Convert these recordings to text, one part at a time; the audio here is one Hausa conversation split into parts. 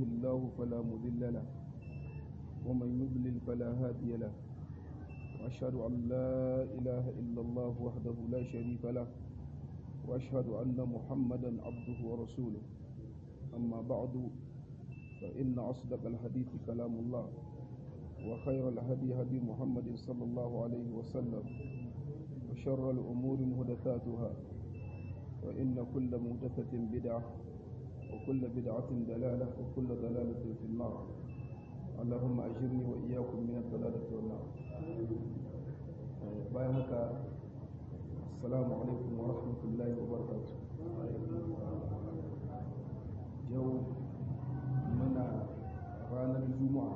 الله فلا مضل له ومن يضلل فلا هادي له وأشهد أن لا إله إلا الله وحده لا شريك له وأشهد أن محمدا عبده ورسوله أما بعد فإن أصدق الحديث كلام الله وخير الهدي هدي محمد صلى الله عليه وسلم وشر الأمور مهدثاتها وإن كل مهدثة بدعة وكل بدعة دلالة وكل دلالة في النار اللهم أجرني وإياكم من الضلالة والنار بايعك السلام عليكم ورحمة الله وبركاته يوم منا رانا الجمعة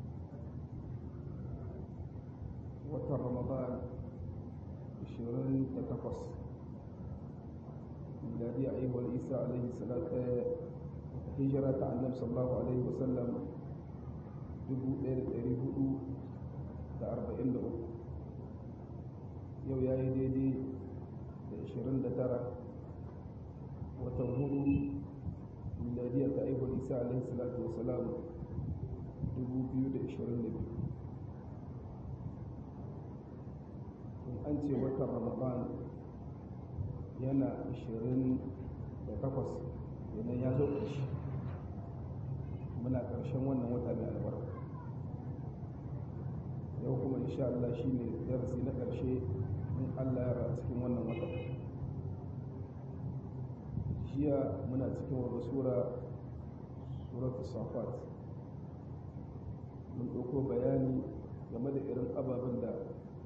watan ramadan 28 miladi a ihuwar isa alaihi salatu hijira ta annabi sallallahu alaihi wasallam 1443 yau ya yi daidai da 29 watan hudu miladiyar ta ihuwar isa alaihi salatu wasalam 2022 an ce watan ramadan yana 28 idan ya zo ƙarshe muna ƙarshen wannan wata mai albarka yau kuma insha Allah shi ne darasi na ƙarshe in Allah ya ra cikin wannan wata jiya muna cikin wata sura suratul safat mun ɗauko bayani game da irin ababen da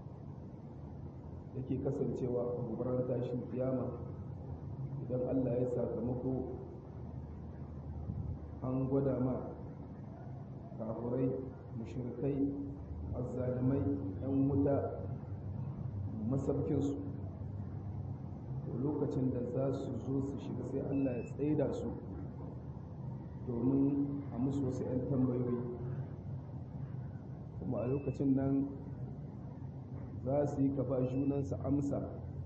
yake kasancewa a gobarar tashin kiyama idan allah ya sakamako an gwada ma kafurai mushrikai azzalimai yan wuta masabkinsu lokacin da za su zo su shiga sai allah ya tsaida su domin a musu wasu 'yan tambayoyi kuma a lokacin nan za su yi kafa junansu amsa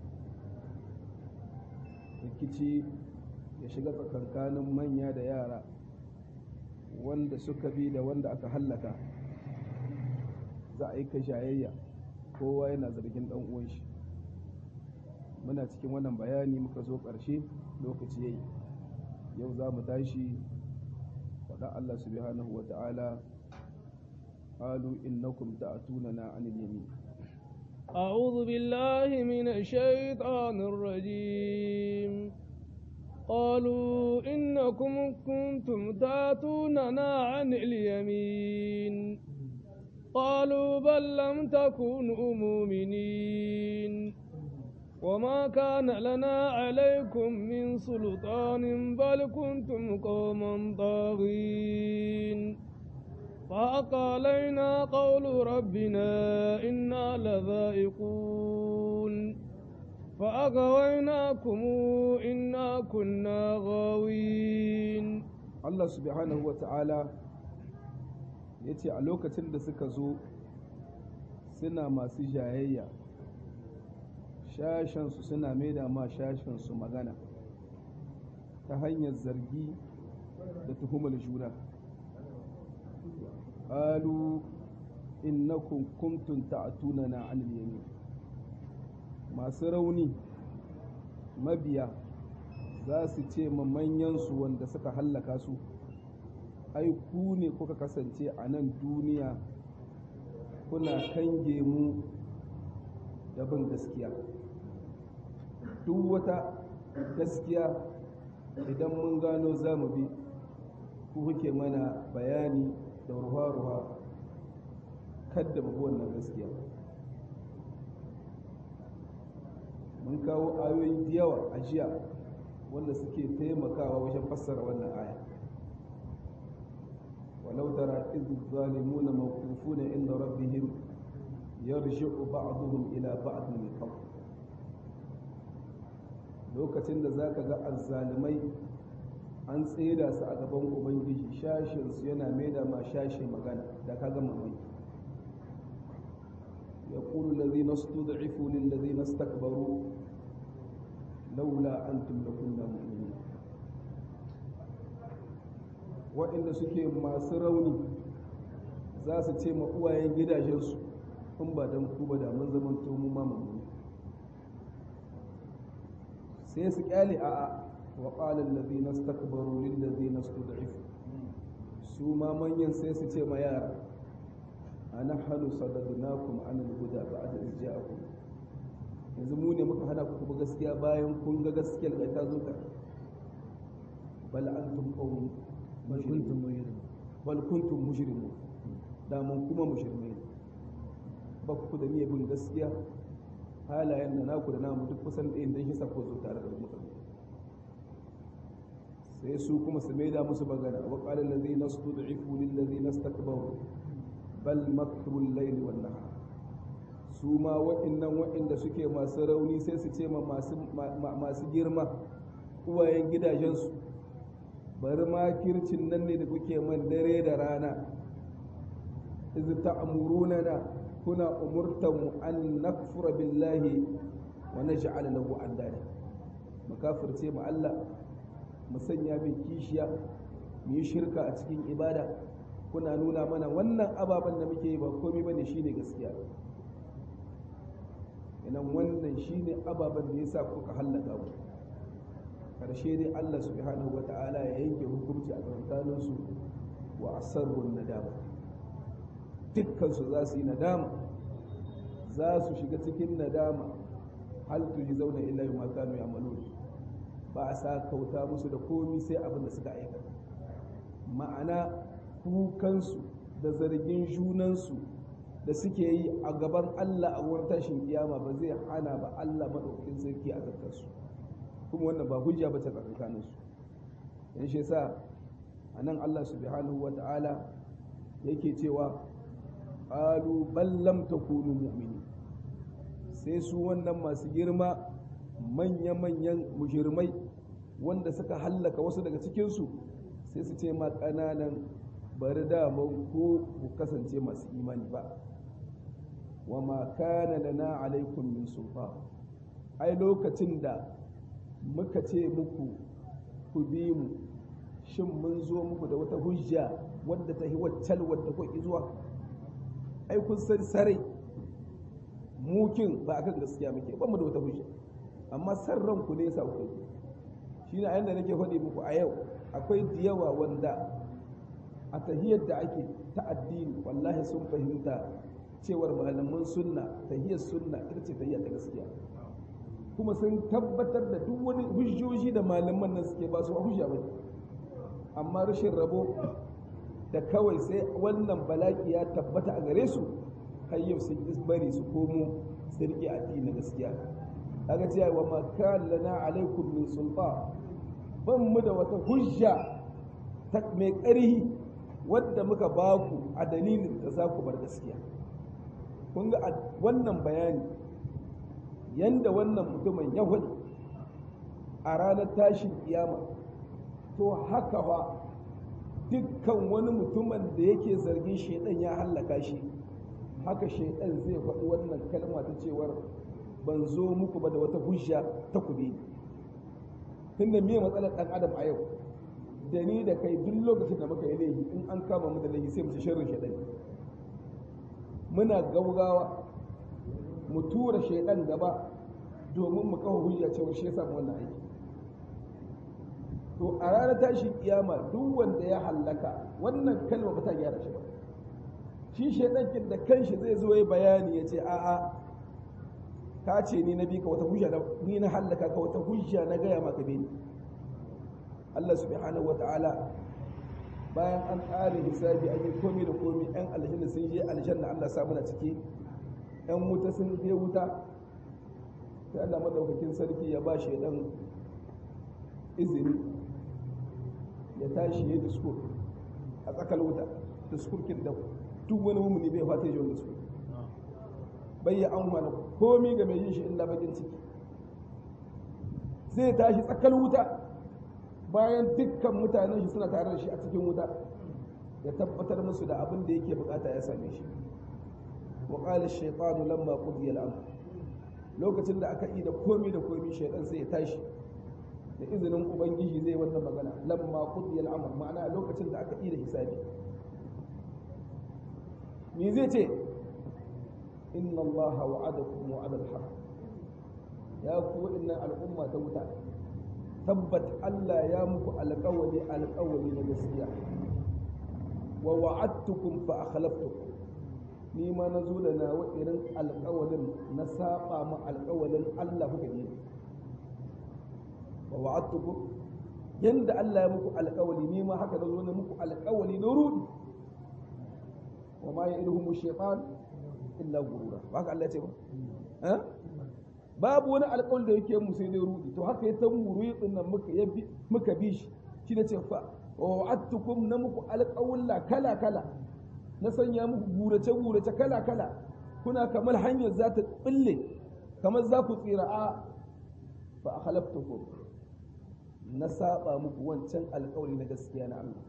rikici ya shiga tsakankanin manya da yara wanda suka bi da wanda aka hallaka za a yi ka jayayya kowa yana zargin dan uwan shi muna cikin wannan bayani muka zo ƙarshe lokaci yayi yau za mu tashi faɗa Allah subhanahu wa ta'ala قالوا إنكم تأتوننا عن اليمين أعوذ بالله من الشيطان الرجيم قالوا إنكم كنتم تأتوننا عن اليمين قالوا بل لم تكونوا مؤمنين وما كان لنا عليكم من سلطان بل كنتم قوما طاغين فحق علينا قول ربنا إنا لذائقون فأغويناكم إنا كنا غاوين Allah subhanahu wa ta'ala ya ce a lokacin da suka zo suna masu jayayya shashensu suna maida ma shashensu magana ta hanyar zargi da tuhumar juna qalu innakum kuntum ta'tunana 'anil yamin masu rauni mabiya za su ce ma manyansu wanda suka hallaka su ai ku ne kuka kasance a nan duniya kuna kange mu da bin gaskiya duk wata gaskiya idan mun gano za mu bi ku kuke mana bayani da ruwa-ruwa kadda mu wannan gaskiya mun kawo ayoyi da yawa a jiya wanda suke taimakawa wajen fassara wannan aya walau tara idh zalimuna mawqufuna inda rabbihim yarji'u ba'dhum ila ba'd min qawl lokacin da zaka ga azzalimai an tseda su a gaban ubangiji shashin su yana maida ma shashi magana da ka gama mai يقول الذين استضعفوا للذين استكبروا لولا أنتم لكنا مؤمنين waɗanda suke masu rauni za su ce ma uwayen gidajensu in ba don ku ba da mun zaman mu ma mun sai su kyale a a wa qala allazina istakbaru lil ladzina istud'ifu su ma manyan sai su ce ma yara anahnu sadadnakum an al-huda ba'da iz ja'akum yanzu mu ne muka hana ku ba gaskiya bayan kun ga gaskiyar da ta zo ta bal antum qawmun bal kuntum mujrimin bal kuntum mujrimun da mun kuma mujrimai ba ku da niyyar bin gaskiya halayen da naku da namu duk kusan ɗayan dan shi sako zo tare da mutane sai su kuma su maida musu bagana wa qala allazina stud'ifu lil ladzina istakbaru bal makru al-layli wan nahar su ma wa'innan wa'inda suke masu rauni sai su ce ma masu girma uwayen gidajensu bari makircin nan ne da kuke man dare da rana iz ta'muruna na kuna umurtan mu an nakfura billahi wa naj'al lahu andada makafirce mu Allah mu sanya mai kishiya mu yi shirka a cikin ibada kuna nuna mana wannan ababen da muke yi ba komai bane shine gaskiya inan wannan shine ababen da yasa kuka hallaka mu karshe dai Allah subhanahu wata'ala ya yanke hukunci a tsakanin su wa asarrun nadama dukkan su za su yi nadama za su shiga cikin nadama hal tuji zauna illa ma kanu ya'malun ba a sa kauta musu da komi sai abin da suka aikata ma'ana kukansu da zargin junansu da suke yi a gaban Allah a wurin tashin kiyama ba zai hana ba Allah maɗaukakin sarki a zartarsu kuma wannan ba hujja ba ta tsakanin su yan shi yasa anan Allah subhanahu wata'ala yake cewa qalu bal lam takunu mu'mini sai su wannan masu girma manya-manyan mujirmai wanda suka hallaka wasu daga cikinsu sai su ce ma ƙananan bari daman ko ku kasance masu imani ba wa ma kana lana alaikum min sulfa ai lokacin da muka ce muku ku bi mu shin mun zo muku da wata hujja wadda ta yi waccal wadda kuka zuwa ai kun san sare mukin ba akan gaskiya muke ba mu da wata hujja amma san ranku ne yasa kuka yi shine a yanda nake faɗi muku a yau akwai da yawa wanda a tahiyar da ake ta addini wallahi sun fahimta cewar malaman sunna tahiyar sunna ita ce tahiyar ta gaskiya kuma sun tabbatar da duk wani hujjoji da malaman nan suke ba su hujja ba amma rashin rabo da kawai sai wannan bala'i ya tabbata a gare su har yau sun bari su komo su rike addini na gaskiya kaga cewa wa ma kana lana alaikum min sulta ban mu da wata hujja ta mai ƙarhi wadda muka ba ku a dalilin da za ku bar gaskiya kun ga wannan bayani yanda wannan mutumin ya hudu a ranar tashin kiyama to haka fa dukkan wani mutumin da yake zargin shaidan ya hallaka shi haka shaidan zai faɗi wannan kalma ta cewar ban zo muku ba da wata hujja ta kube tunda me matsalar ɗan adam a yau da ni da kai duk lokacin da muka yi laifi in an kama mu da laifi sai mu ci sharrin shaidan muna gaugawa mu tura shaidan gaba domin mu kawo hujja cewa shi ya samu wannan aiki to a ranar tashin kiyama duk wanda ya hallaka wannan kalma ba ta gyara shi ba shi shaidan da kanshi zai zo yi bayani ya ce a'a ka ce ni na bi ka wata hujja ni na hallaka ka wata hujja na gaya maka bi Allah subhanahu wa ta'ala bayan an ƙare hisabi an yi komi da komi yan aljanna sun je aljanna Allah sa muna ciki yan wuta sun je wuta sai Allah madaukakin sarki ya ba shaidan izini ya tashi ya diskur a tsakar wuta diskurkin da duk wani mumuni bai fata ya ji wani diskur bai ya an wani komi ga mai yin shi illa bakin ciki zai tashi tsakar wuta bayan dukkan mutanen shi suna tare da shi a cikin wuta ya tabbatar musu da abin da yake bukata ya same shi wa qala ash-shaytanu lamma qudiya al-amr lokacin da aka yi da komi da komi shaytan sai ya tashi da izinin ubangiji zai wannan magana lamma qudiya al-amr ma'ana lokacin da aka yi da hisabi me zai ce inna Allah wa'adakum wa'ada al-haq ya ku innan al'umma ta wuta tabbat Allah ya muku alƙawari alƙawari na gaskiya wa wa'adtukum fa akhlaftukum ni ma na zo da nawa irin alƙawarin na saba ma alƙawarin Allah kuka yi wa wa'adtukum yanda Allah ya muku alƙawari ni ma haka na zo na muku alƙawari na rudi wa ma ya'iduhum shaytan illa gurura ba haka Allah ya ce ba babu wani alƙawari da yake mu sai dai rudi to haka ya tan muru din nan muka yabi muka bi shi shi ne ce fa wa wa'adtukum na muku alƙawulla kala kala na sanya muku gurace gurace kala kala kuna kamar hanyar za ta bille kamar za ku tsira a fa akhlaftukum na saba muku wancan alƙawari na gaskiya na Allah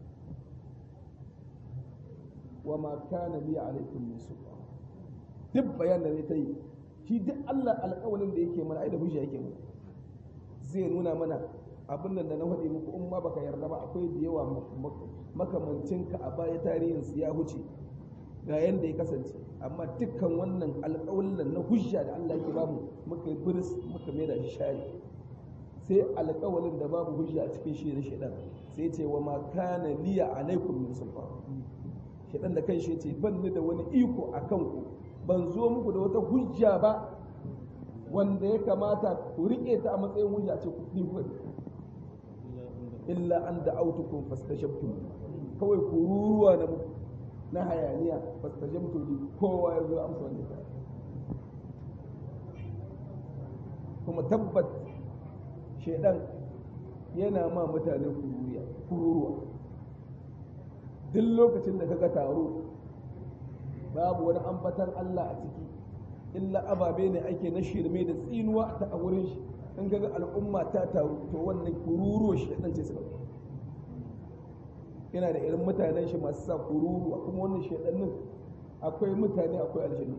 wa ma kana li alaikum min sultan duk bayan da zai ta yi shi duk Allah alƙawalin da yake mana ai da hujja yake mana zai nuna mana abin da na faɗi muku in ma baka yarda ba akwai da yawa makamancin ka a baya tarihin su ya huce ga yanda ya kasance amma dukkan wannan alƙawalin na hujja da Allah yake bamu muka yi biris muka mai da shi shari sai alƙawalin da babu hujja a cikin shi da shaidan sai ce wa ma kana liya alaikum min sultan shaidan da kan shi ce ban ni da wani iko a kanku ban zo muku da wata hujja ba wanda ya kamata ku riƙe ta a matsayin hujja ce ku ɗin kuɗi illa an da autukun fastashabtum kawai ku ruruwa na muku na hayaniya fastashabtum ne kowa ya zo amsa wanda ta kuma tabbat shaidan yana ma mutane kururuwa duk lokacin da kaga taro babu wani ambatan Allah a ciki illa ababe ne ake na shirme da tsinuwa ta a wurin shi in kaga al'umma ta taru to wannan kururuwa shi dan ce suka yana da irin mutanen shi masu sa kururuwa kuma wannan shedannin akwai mutane akwai aljanu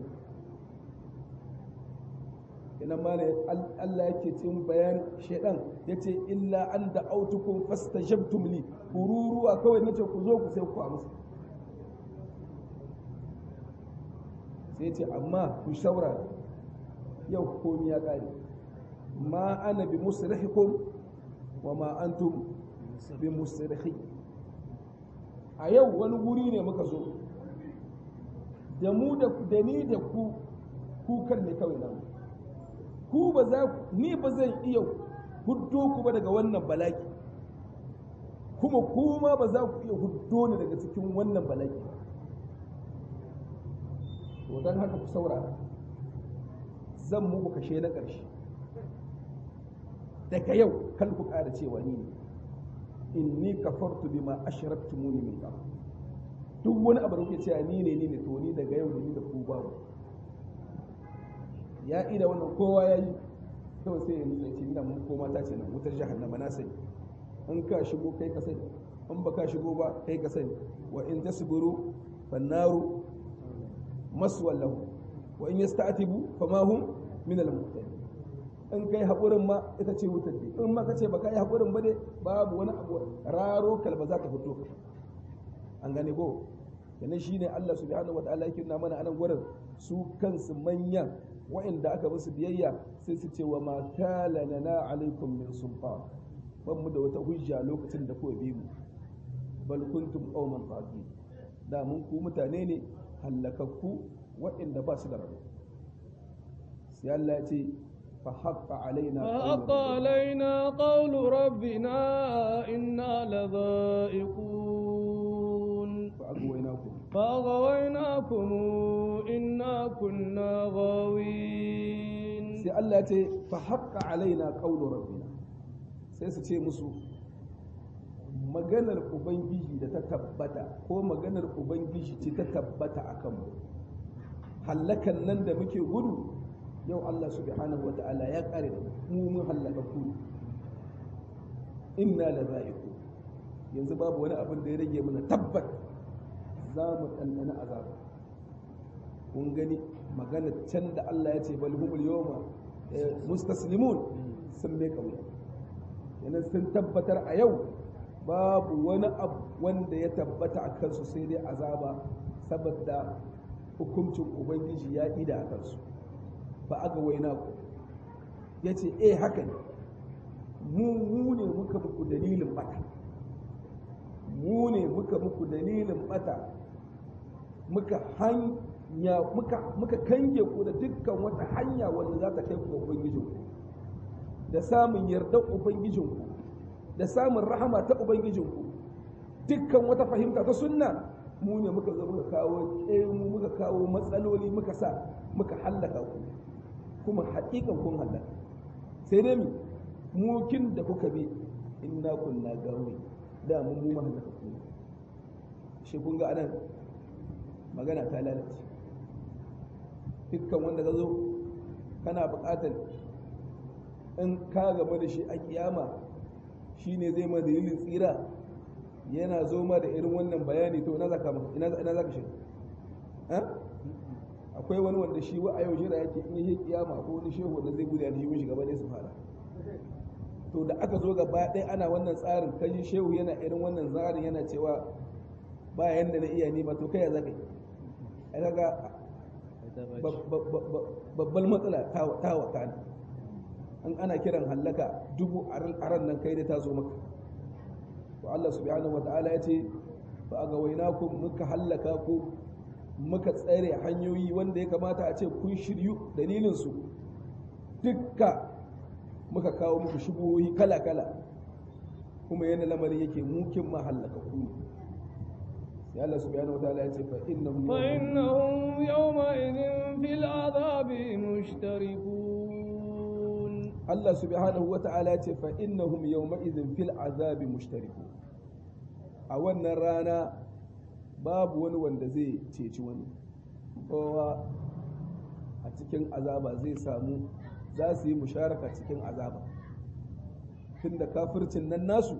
ina ma ne Allah yake cin bayan shedan yace illa an da autukum fastajabtum li kururuwa kawai nace ku zo ku sai ku amsa sai ce amma ku saurara yau komi ya ƙare ma ana bi musrihikum wa ma antum bi musrihi a yau wani guri ne muka zo da mu da da ni da ku kukan ne kawai nan ku ba za ni ba zan iya huddo ku ba daga wannan balaki kuma kuma ba za ku iya huddo ni daga cikin wannan balaki ba to don haka ku saurara zan muku kashe na ƙarshe daga yau kal ku ƙara cewa ni ne inni kafartu bima ashraktumuni min qabl duk wani abu da kuke cewa ni ne ni ne to ni daga yau da ni da ku babu ya ida wannan kowa ya yi kawai sai ya nutsa ce ina mun koma ta ce nan wutar jahannama na sani in ka shigo kai ka sani in ba ka shigo ba kai ka sani wa in tasbiru fannaru maswal lahu wa in yasta'tibu fama hum min al in kai haƙurin ma ita ce wutar ce in ma ka ce ba ka yi haƙurin ba dai babu wani abu raro kalba za ta fito an gane ko kenan shine Allah subhanahu wataala yake nuna mana anan gurin su kansu manyan wa'inda aka musu biyayya sai su ce wa ma kana lana alaikum min sultan ban mu da wata hujja lokacin da kuwa bi mu bal kuntum qauman faqi da mun ku mutane ne hallakakku wa'inda ba su da rabo sai Allah ya ce fa haqqa alaina فحق علينا قول ربنا إنا لذائقون fa agwaynakum فأغويناكم إنا كنا غاوين sai Allah ya ce fa haqqa alaina qawlu rabbina sai su ce musu maganar ubangiji da ta tabbata ko maganar ubangiji ce ta tabbata akan mu hallakan nan da muke gudu yau Allah subhanahu wata'ala ya kare da mu mun hallaka ku inna la za'iqu yanzu babu wani abin da ya rage mana tabbat za mu ɗanɗana azaba kun gani magana can da Allah ya ce bal humul yawma mustaslimun sun mai kauya yana sun tabbatar a yau babu wani abu wanda ya tabbata a kansu sai dai azaba saboda hukuncin ubangiji ya ida a kansu ba aga waina ku ya ce eh haka ne mu mu ne muka muku dalilin bata mu ne muka muku dalilin bata muka hanya muka muka kange ku da dukkan wata hanya wanda za ta kai ku ga ubangijinku da samun yardar ubangijinku da samun rahama ta ubangijinku dukkan wata fahimta ta sunna mu ne muka zo muka kawo mu muka kawo matsaloli muka sa muka hallaka ku kuma haƙiƙan kun hallaka sai dai mi mukin da kuka bi inna kunna gawi da mun mu mahallaka ku shi kun ga anan magana ta lalace dukkan wanda ka zo kana buƙatar in ka gaba da shi a kiyama shi ne zai ma dalilin tsira yana zo ma da irin wannan bayani to ina zaka ina ina zaka shi akwai wani wanda shi wa a yau jira yake in yi kiyama ko wani shehu wanda zai gudu shi shi gaba ne su fara to da aka zo gaba ɗaya ana wannan tsarin kaji shehu yana irin wannan tsarin yana cewa ba yanda na iya ni ba to kai ya zaka yi ai kaga babbar matsala ta wakana an ana kiran hallaka dubu a ran nan kai da ta zo maka to Allah subhanahu wata'ala ya ce fa aga wainakum muka hallaka ku muka tsare hanyoyi wanda ya kamata a ce kun shiryu dalilin su dukka muka kawo muku shubuhohi kala kala kuma yana lamarin yake mukin ma hallaka ku sai Allah subhanahu wata'ala ya ce fa innahum fa innahum yawma idhin fil azabi mushtarikun Allah subhanahu wa ta'ala ce fa innahum yawma idhin fil azabi mushtariku a wannan rana babu wani wanda zai ceci wani kowa a cikin azaba zai samu za su yi musharaka cikin azaba tunda kafircin nan nasu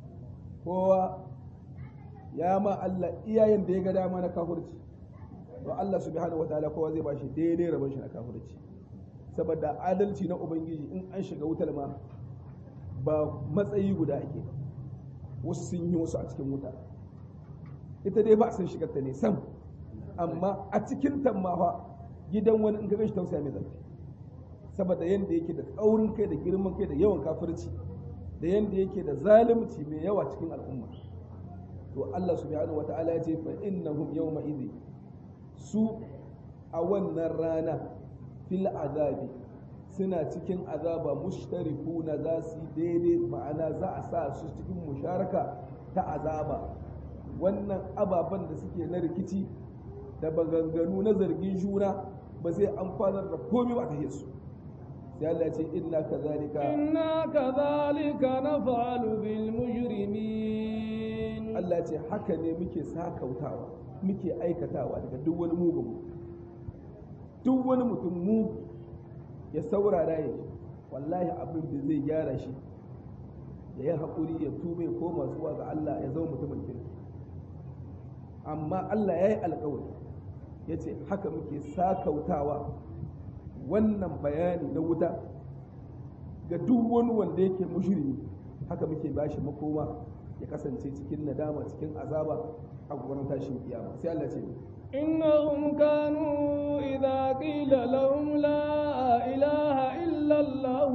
kowa ya ma Allah iyayen da ya ga dama na kafirci to Allah subhanahu wa ta'ala kowa zai bashi daidai rabon shi na kafirci saboda adalci na ubangiji in an shiga wutar ma ba matsayi guda ake wasu sun yi wasu a cikin wuta ita dai ba sun shigar ta ne sam amma a cikin tammawa gidan wani in ka shi tausaya mai zafi saboda yadda yake da tsaurin kai da girman kai da yawan kafirci da yadda yake da zalunci mai yawa cikin al'umma to Allah subhanahu wata'ala ya ce fa innahum yawma idhi su a wannan rana fil azabi suna cikin azaba mushtarikuna za su daidai ma'ana za a sa su cikin musharaka ta azaba wannan ababen da suke na rikici da baganganu na zargin juna ba zai amfanar da komai ba ta su sai Allah ya ce inna kazalika inna kazalika naf'alu bil mujrimin Allah ya ce haka ne muke sakautawa muke aikatawa daga duk wani mugun duk wani mutum mu ya saurara ya ji wallahi abin da zai gyara shi ya yi haƙuri ya tube ko zuwa ga Allah ya zama mutumin kirki amma Allah ya yi alƙawari ya ce haka muke sakautawa wannan bayani na wuta ga duk wani wanda yake mushrimi haka muke bashi makoma ya kasance cikin nadama cikin azaba a gurin tashin kiyama sai Allah ce إنهم كانوا إذا قيل لهم لا إله إلا الله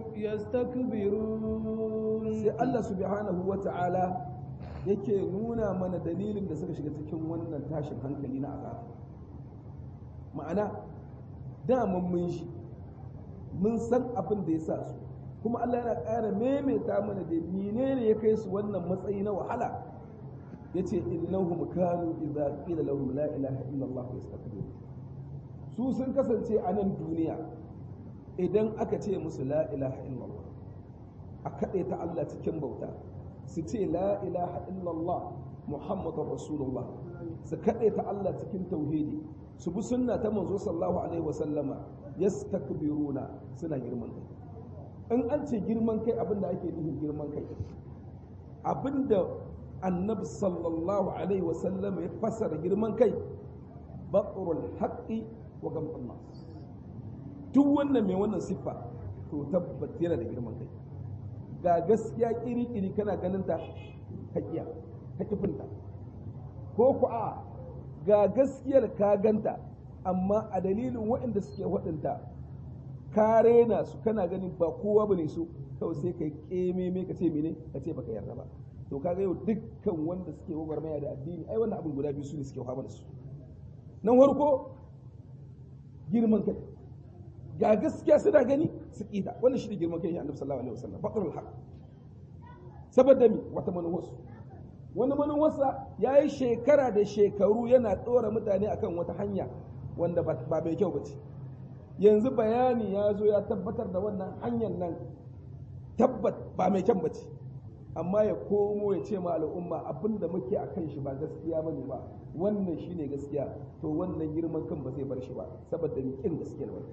يستكبرون sai Allah subhanahu wa ta'ala yake nuna mana dalilin da suka shiga cikin wannan tashin hankali na azaba ma'ana daman mun shi mun san abin da ya sa su kuma Allah yana ƙara maimaita mana da menene ya kai su wannan matsayi na wahala yace innahum kanu idza qila lahum la ilaha illa Allah yastakbirun su sun kasance a nan duniya idan aka ce musu la ilaha illa Allah a kaɗe ta Allah cikin bauta su ce la ilaha illa Allah Muhammadur Rasulullah su kaɗe ta Allah cikin tauhidi su bi sunna ta manzo sallallahu alaihi wa sallama yastakbiruna suna girman kai in an ce girman kai abinda ake nufin girman kai abinda annabi sallallahu alaihi wasallam ya fassara girman kai batrul haqqi wa gamtun nas duk wannan mai wannan siffa to tabbat yana da girman kai ga gaskiya kiri-kiri kana ganin ta ka kiya ka kifinta ko ku a ga gaskiyar ka ganta amma a dalilin waɗanda suke waɗanta ka rena su kana ganin ba kowa bane su kawai sai ka keme me ka ce mene ka ce baka yarda ba to kaga yau dukkan wanda suke gwagwarmaya da addini ai wannan abin guda biyu su ne suke fama da su nan farko girman kai ga gaskiya suna gani su kita wannan shi ne girman kai annabi sallallahu alaihi wasallam faqrul haq saboda mi wata manuwarsu wani manuwarsa ya yi shekara da shekaru yana ɗora mutane akan wata hanya wanda ba mai kyau ba ce yanzu bayani ya zo ya tabbatar da wannan hanyar nan tabbat ba mai kyan ba ce amma ya komo ya ce ma al'umma abin da muke a kan shi ba gaskiya ba ne ba wannan shi ne gaskiya to wannan girman kan ba zai bar shi ba saboda kin gaskiyar ba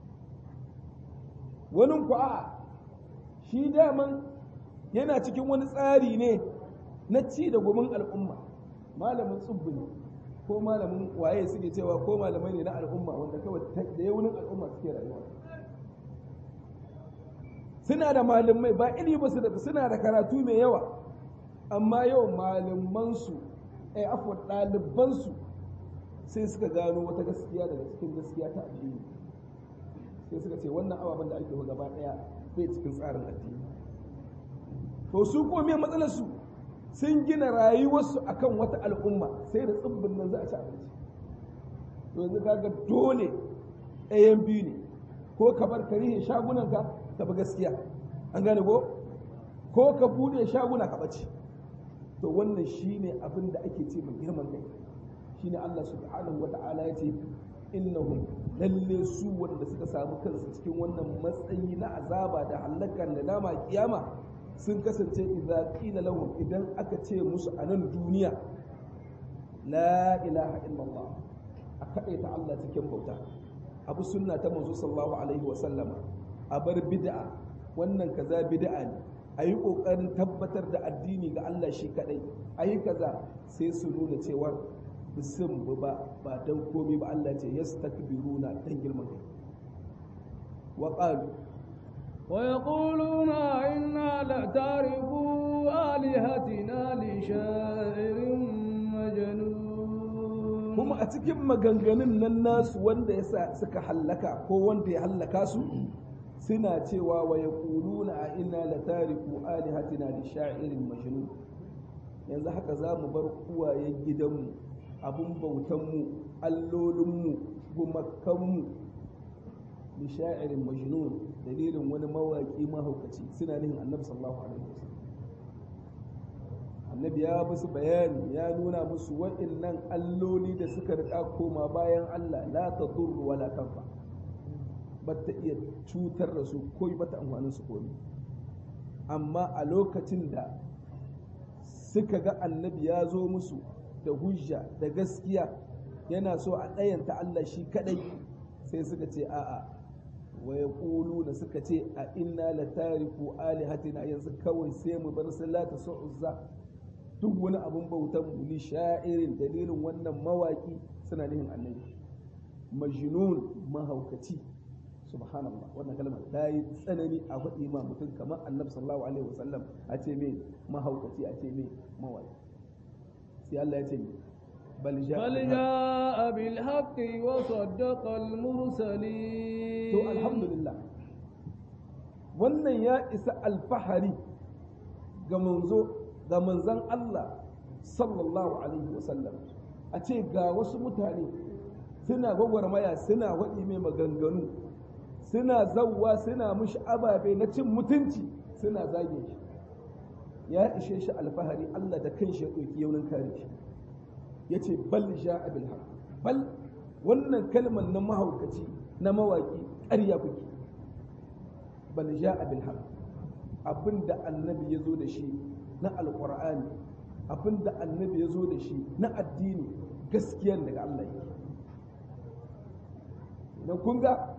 wani ku a shi daman yana cikin wani tsari ne na ci da gumin al'umma malamin tsubbi ne ko malamin waye suke cewa ko malamai ne na al'umma wanda kawai da yawunin al'umma suke rayuwa suna da malamai ba ili ba su da suna da karatu mai yawa amma yau malamansu ai afwa ɗalibansu sai suka gano wata gaskiya daga cikin gaskiya ta addini sai suka ce wannan ababen da ake gaba ɗaya bai cikin tsarin addini to su ko me matsalar su sun gina rayuwarsu akan wata al'umma sai da tsibbin nan za a ci abinci to yanzu kaga dole ɗayan biyu ne ko ka bar karihin shagunanka ka bi gaskiya an gane ko ko ka bude shaguna ka bace to wannan shine abin da ake ce mai girman kai shine Allah subhanahu wata'ala ya ce innahum lalle su wanda suka samu kansu cikin wannan matsayi na azaba da halakan da dama kiyama sun kasance idza qila lahum idan aka ce musu a nan duniya la ilaha illallah a kaɗaita Allah cikin bauta abu sunna ta manzo sallallahu alaihi wa sallama a bar bid'a wannan kaza bid'a ne a yi ƙoƙarin tabbatar da addini ga Allah shi kaɗai a yi kaza sai su nuna cewar bisin ba ba dan komai ba Allah ce yastakbiruna dan girman kai wa qalu ويقولون إنا لتاركو آلهتنا لشاعر مجنون kuma a cikin maganganun nan nasu wanda ya sa suka hallaka ko wanda ya hallaka su suna cewa wa yaquluna a inna latariku alihatina li sha'irin majnun yanzu haka za mu bar uwayen gidanmu abun bautanmu allolinmu gumakanmu li sha'irin majnun dalilin wani mawaki mahaukaci suna nihin annabi sallallahu alaihi wasallam annabi ya musu bayani ya nuna musu wa'annan alloli da suka rika koma bayan Allah la tadurru wala tanfa ba ta iya cutar da su ko ba ta amfanin su komai amma a lokacin da suka ga annabi ya zo musu da hujja da gaskiya yana so a ɗayanta Allah shi kadai sai suka ce a'a wa yaquluna suka ce a inna latariku alihatina yanzu kawai sai mu bar salata su'uzza duk wani abun bautan mu li sha'irin dalilin wannan mawaki suna nihin annabi majnun mahaukaci subhanallah wannan kalmar ta yi tsanani a faɗi ma mutum kamar annabi sallallahu alaihi wasallam a ce mai mahaukaci a ce mai mawaki sai Allah ya ce bal بل جاء بالحق وصدق المرسلين to alhamdulillah wannan ya isa alfahari ga manzo ga manzan Allah sallallahu alaihi wasallam a ce ga wasu mutane suna gwagwarmaya suna waɗi mai maganganu suna zauwa suna mushi ababe na cin mutunci suna zage shi ya ishe shi alfahari Allah da kanshi ya ɗauki yaunin kare shi ya ce bal ja abil haq bal wannan kalmar na mahaukaci na mawaki ƙarya kuke bal ja abil haq abinda annabi ya zo da shi na alƙur'ani abinda annabi ya zo da shi na addini gaskiyan daga Allah yake na kun ga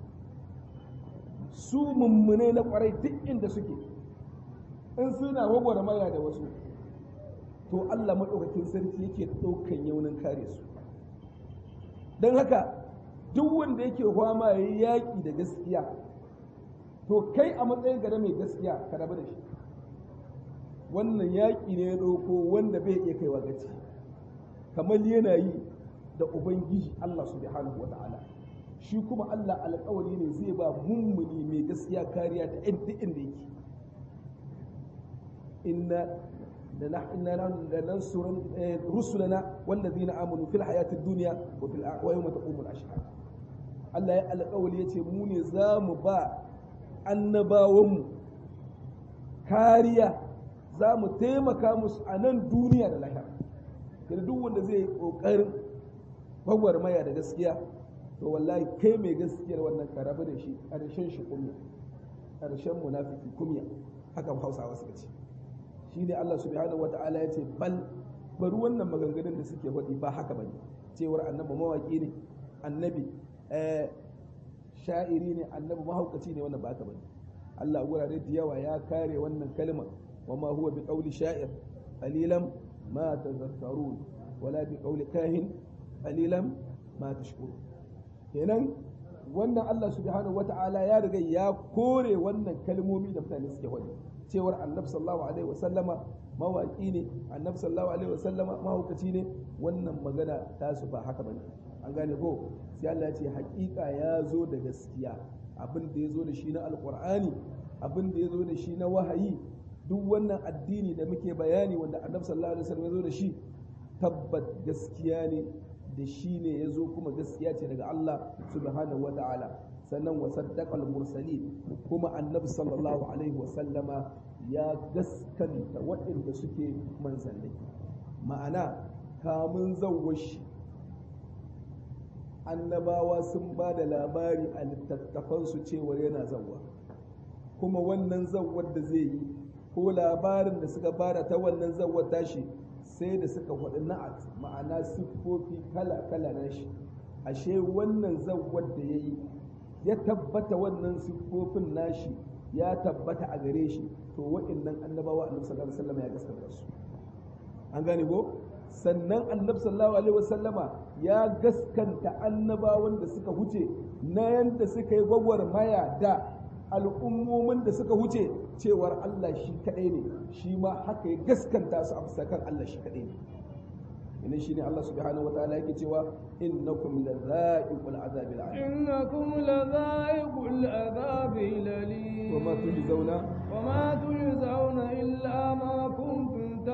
su mummune na kwarai duk inda suke in suna maya da wasu to Allah maɗaukakin sarki yake ɗaukan yaunin kare su don haka duk wanda yake fama ya yi yaƙi da gaskiya to kai a matsayin ka da mai gaskiya ka rabu da shi wannan yaƙi ne ya ɗauko wanda bai iya kaiwa gaci kamar yana yi da ubangiji Allah subhanahu wa ta'ala shi kuma Allah alƙawari ne zai ba mummuni mai gaskiya kariya ta inda inda yake inna إنا لننصر رسلنا والذين آمنوا في الحياة الدنيا وفي ويوم تقوم الأشهاد Allah ya alƙawali ya ce mu ne za mu ba annabawanmu kariya za mu taimaka musu a nan duniya da lahira da duk wanda zai yi ƙoƙarin gwagwarmaya da gaskiya to wallahi kai mai gaskiyar wannan ka rabu da shi ƙarshen shi kumya ƙarshen munafiki kumya haka hausawa suka ce shi ne Allah subhanahu wa ta'ala ya ce bal bari wannan maganganun da suke faɗi ba haka bane cewar annabi mawaƙi ne annabi sha'iri ne annabi mahaukaci ne wannan ba haka bane Allah a gurare da yawa ya kare wannan kalmar wa ma huwa bi qawli sha'ir qalilan ma tazakkarun wala bi qawli kahin qalilan ma tashkurun kenan wannan Allah subhanahu wata'ala ya riga ya kore wannan kalmomi da mutane suke faɗi cewar annabi sallallahu alaihi wasallama mawaki ne annabi sallallahu alaihi wasallama mahaukaci ne wannan magana ta su ba haka bane an gane ko sai Allah ya ce hakika ya zo da gaskiya abin da ya zo da shi na alqur'ani abin da ya zo da shi na wahayi duk wannan addini da muke bayani wanda annabi sallallahu alaihi wasallam ya zo da shi tabbat gaskiya ne da shi ne ya zo kuma gaskiya ce daga Allah subhanahu wa ta'ala sannan wa saddaqal mursalin kuma annabi sallallahu alaihi wa sallama ya gaskanta waɗanda suke manzanni ma'ana kamun zawwashi annabawa sun ba da labari a littattafansu cewar yana zawwa kuma wannan zawwar da zai yi ko labarin da suka bada ta wannan zawwar tashi sai da suka faɗi na'at ma'ana siffofi kala-kala na shi ashe wannan zawwar da ya yi ya tabbata wannan siffofin nashi ya tabbata a gare shi to wa'annan annabawa annabi sallallahu alaihi wasallam ya gaskata su an gane ko sannan annabi sallallahu alaihi wasallama ya gaskanta annabawan da suka huce na yanda suka yi gwagwarmaya da al'ummomin da suka huce cewar Allah shi kaɗai ne shi ma haka ya gaskanta su a bisa kan Allah shi kaɗai ne ina shine Allah subhanahu wataala yake cewa innakum ladha'iqul azabil alim innakum ladha'iqul azabil alim wa ma tujzauna wa ma tujzauna illa ma kuntum